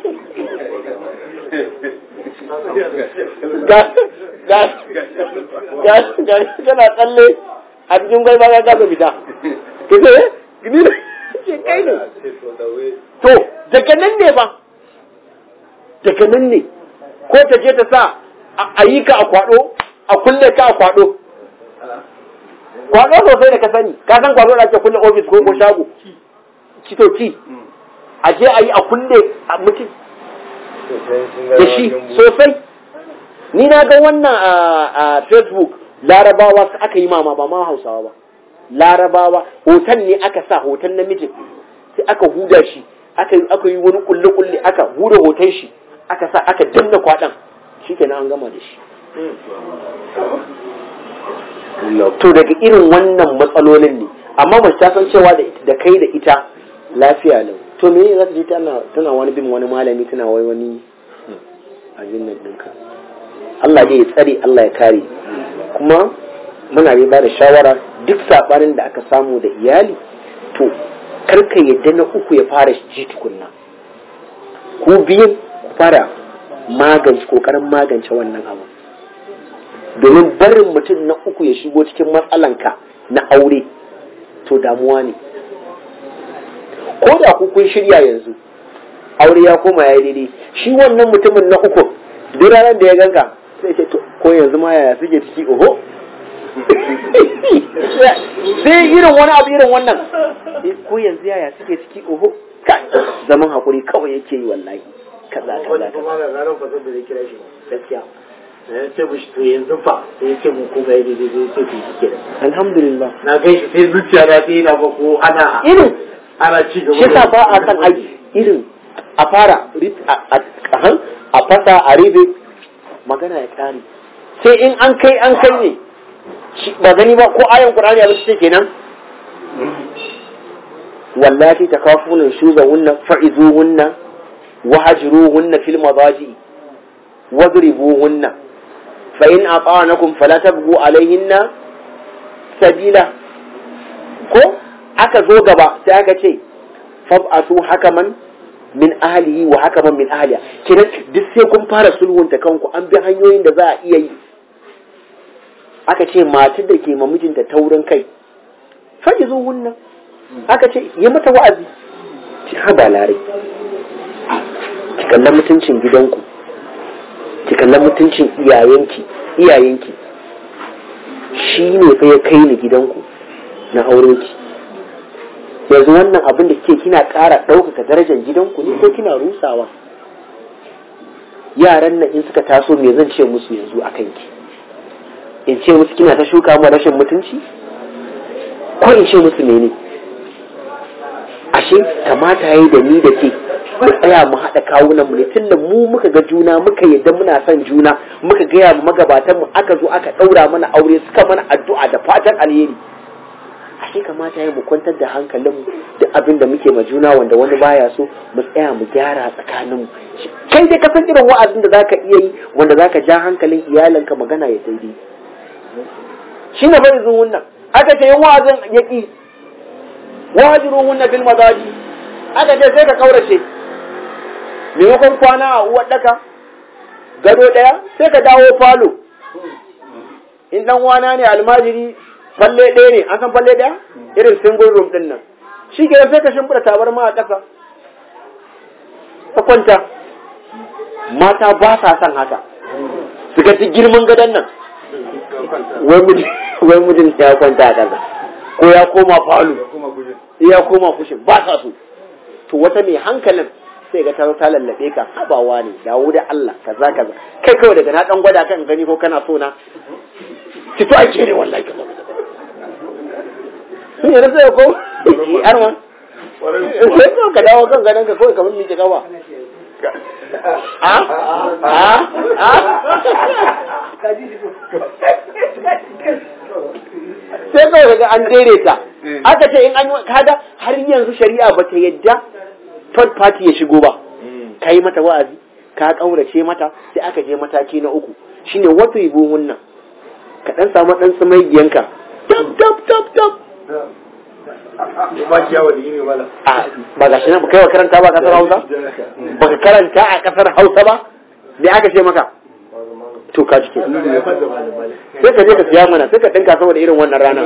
ga ga ga ga kana tsalle a cikin gwalba ga gasa fita kace ni ce kai ne to daga nan ne ba daga nan ne ko ta je ta sa a yi ka a kwado a kulle ka a kwado kwado sosai da ka sani ka san kwado da ake kulle ofis ko ko shago cito ci a je a yi a kulle a mutum da shi sosai ni na ga wannan a facebook larabawa su aka yi mama ba ma hausawa ba larabawa hoton ne aka sa hoton namijin sai aka huda shi aka yi aka yi wani kulle kulle aka huda hoton shi aka sa aka danna kwadan shikenan an gama da shi to daga irin wannan matsalolin ne amma mace ta san cewa da kai da ita lafiya lau to me za ta je tana tana wani bin wani malami tana wai wani abin nan ɗinka Allah dai ya tsare Allah ya kare kuma muna dai ba da shawara duk sabanin da aka samu da iyali to karka yadda na uku ya fara ji tukunna ku biyun ku fara magance kokarin magance wannan abu domin barin mutum na uku ya shigo cikin matsalanka na aure to damuwa ne ko da ku kun shirya yanzu aure ya koma ya daidai shi wannan mutumin na uku duk ranar da ya ganka sai ce ko yanzu ma yaya suke ciki oho sai irin wani abu irin wannan ko yanzu yaya suke ciki oho zaman hakuri kawai yake yi wallahi kaza kaza kuma ga ranar fasar da zai kira shi gaskiya ya ce mushi to yanzu fa sai ya ce mu ko ga daidai zai ce to shi kenan alhamdulillah na gan shi sai zuciya na sai na ba ko ana irin ana ci gaba shi sa ba a san aiki irin a fara a fasa a ribe magana ya kare sai in an kai an kai ne ba gani ba ko ayan qur'ani ya ce kenan wallati takafuna shuzahunna fa'izuhunna wahjuruhunna fil madaji wadribuhunna fa in ata'anakum fala tabghu alayhinna sabila ko aka zo gaba sai aka ce fab'asu hakaman min ahlihi wa hakaman min ahliha kiran duk sai kun fara sulhunta kanku an bi hanyoyin da za a iya yi aka ce matar da ke ma mijinta taurin kai faɗi zo wannan aka ce yi mata wa'azi ki haba lare ki kalla mutuncin gidanku ki kalla mutuncin iyayenki iyayenki shi ne fa ya kai ni gidanku na aure ki yanzu wannan abin da ke kina ƙara ɗaukaka darajar gidanku ne ko kina rusawa yaran nan in suka taso me zan ce musu yanzu a kanki in ce musu kina ta shuka mu rashin mutunci ko in ce musu mene ashe kamata yayi da ni da ke mu tsaya mu haɗa kawunan mu ne tunda mu muka ga juna muka yadda muna son juna muka gaya mu magabatan mu aka zo aka ɗaura mana aure suka mana addu'a da fatan alheri ashe kamata ya mu kwantar da hankalin duk abin da muke ma juna wanda wani baya so mu tsaya mu gyara tsakanin mu kai dai ka san irin wa'azin da zaka iya yi wanda zaka ja hankalin iyalanka magana ya daidai shi ne bai zuwan nan aka ce yin wa'azin ya ki wajirun wannan fil mazaji aka ce sai ka kaurace maimakon kwana a uwar daka gado daya sai ka dawo falo in dan wana ne almajiri falle ɗaya ne an san falle ɗaya irin single room ɗin nan shi ke sai ka shimfiɗa tabarma a ƙasa ka kwanta mata ba sa son haka su ga girman gadon nan wai mijin ya kwanta a ƙasa ko ya koma falo ya koma kushin ba sa so to wata mai hankalin sai ga ta ta lallabe ka habawa ne dawo da Allah kaza kaza kai kawai daga na dan gwada kan gani ko kana so na ki to ake ne wallahi kaza sun yi rasa ko har ma sai ko ka dawo kan ganin ka kawai kamar miƙe gawa a a a sai kawai daga an daidaita aka ce in an yi kaga har yanzu shari'a ba ta yadda third party ya shigo ba ka yi mata wa'azi ka kaurace mata sai aka je mataki na uku shine wato yi buhun nan ka dan samu dan sumaigiyanka tab tab tab tab ba kiyawa da yini wala a ba gashi nan ba kai wa karanta ba a kasar Hausa ba ka karanta a kasar Hausa ba me aka ce maka to ka jike sai ka je ka siya mana sai ka dinka saboda irin wannan ranar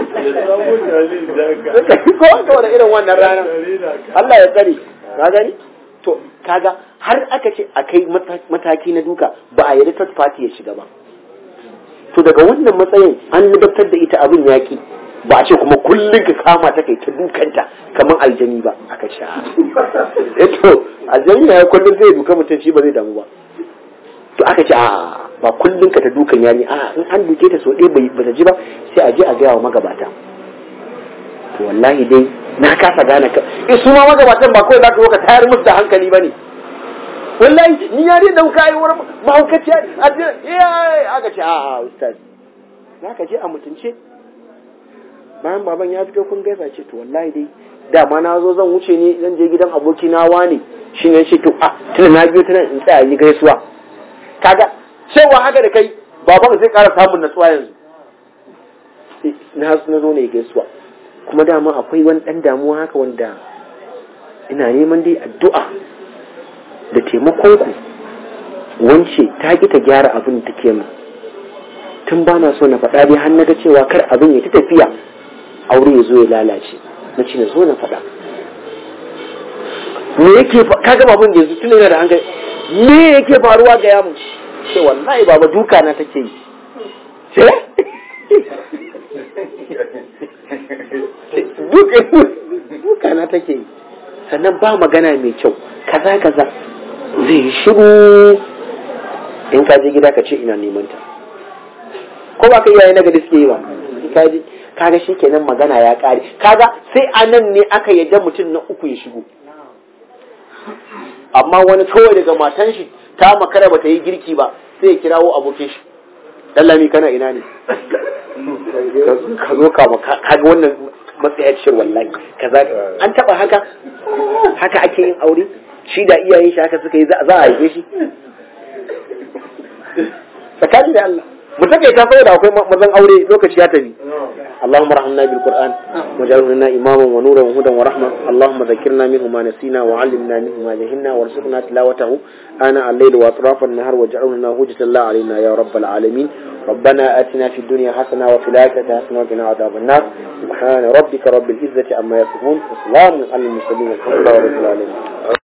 ko saboda irin wannan ranar Allah ya tsare ka gani to kaga har aka ce a kai mataki na duka ba a yarda third party ya shiga ba to daga wannan matsayin an ladabtar da ita abin yaki ba a ce kuma kullum ka kama ta kai ta dukanta kamar aljani ba aka ce eh to aljani ya kullum zai duka mutum shi ba zai damu ba to aka ce a ba kullum ka ta dukan yari a in an duke ta so ɗaya ba ta ji ba sai a je a gaya wa magabata to wallahi dai na kasa gane ka eh su ma magabatan ba kawai za ka zo ka tayar musu da hankali ba ne wallahi ni yari da ka yi wurin mahaukaciya a jira eh aka ce a a ustaz za ka je a mutunce bayan baban ya fito kun gaisa ce to wallahi dai dama na zo zan wuce ne zan je gidan aboki na wane shi ne ce to a tuna na biyo tana in tsaya yi gaisuwa kaga cewa haka da kai baban zai ƙara samun natsuwa yanzu na na zo ne gaisuwa kuma dama akwai wani ɗan damuwa haka wanda ina neman dai addu'a da taimakon ku wance ta ki ta gyara abin da take mu tun ba na so na faɗa dai har na ga cewa kar abin ya ta tafiya aure ya zo ya lalace na ce na zo na faɗa me yake kaga babun da yanzu tun yana da hankali me yake faruwa ga yamu ce wallahi baba duka na take yi ce duka na take yi sannan ba magana mai kyau kaza kaza zai shiru in ka je gida ka ce ina neman ta ko ba ka iyaye na gari suke yi ba kaji kaga shi kenan magana ya kare kaga sai a nan ne aka yadda mutum na uku ya shigo amma wani kawai daga matan shi ta makara bata yi girki ba sai ya kirawo abokin shi dallami kana ina ne ka zo ka kaga wannan matsayacin wallahi kaza an taba haka haka ake yin aure shi da iyayen shi haka suka yi za a haife shi tsakani da Allah mu take ta saboda akwai mazan aure lokaci ya tafi اللهم ارحمنا بالقرآن واجعله لنا إماما ونورا وهدى ورحمة اللهم ذكرنا منه ما نسينا وعلمنا منه ما جهلنا وارزقنا تلاوته آناء الليل وأطراف النهار واجعله لنا هجة الله علينا يا رب العالمين ربنا آتنا في الدنيا حسنة وفي الآخرة حسنة وقنا عذاب النار سبحان ربك رب العزة عما يصفون وسلام على المرسلين والحمد لله رب العالمين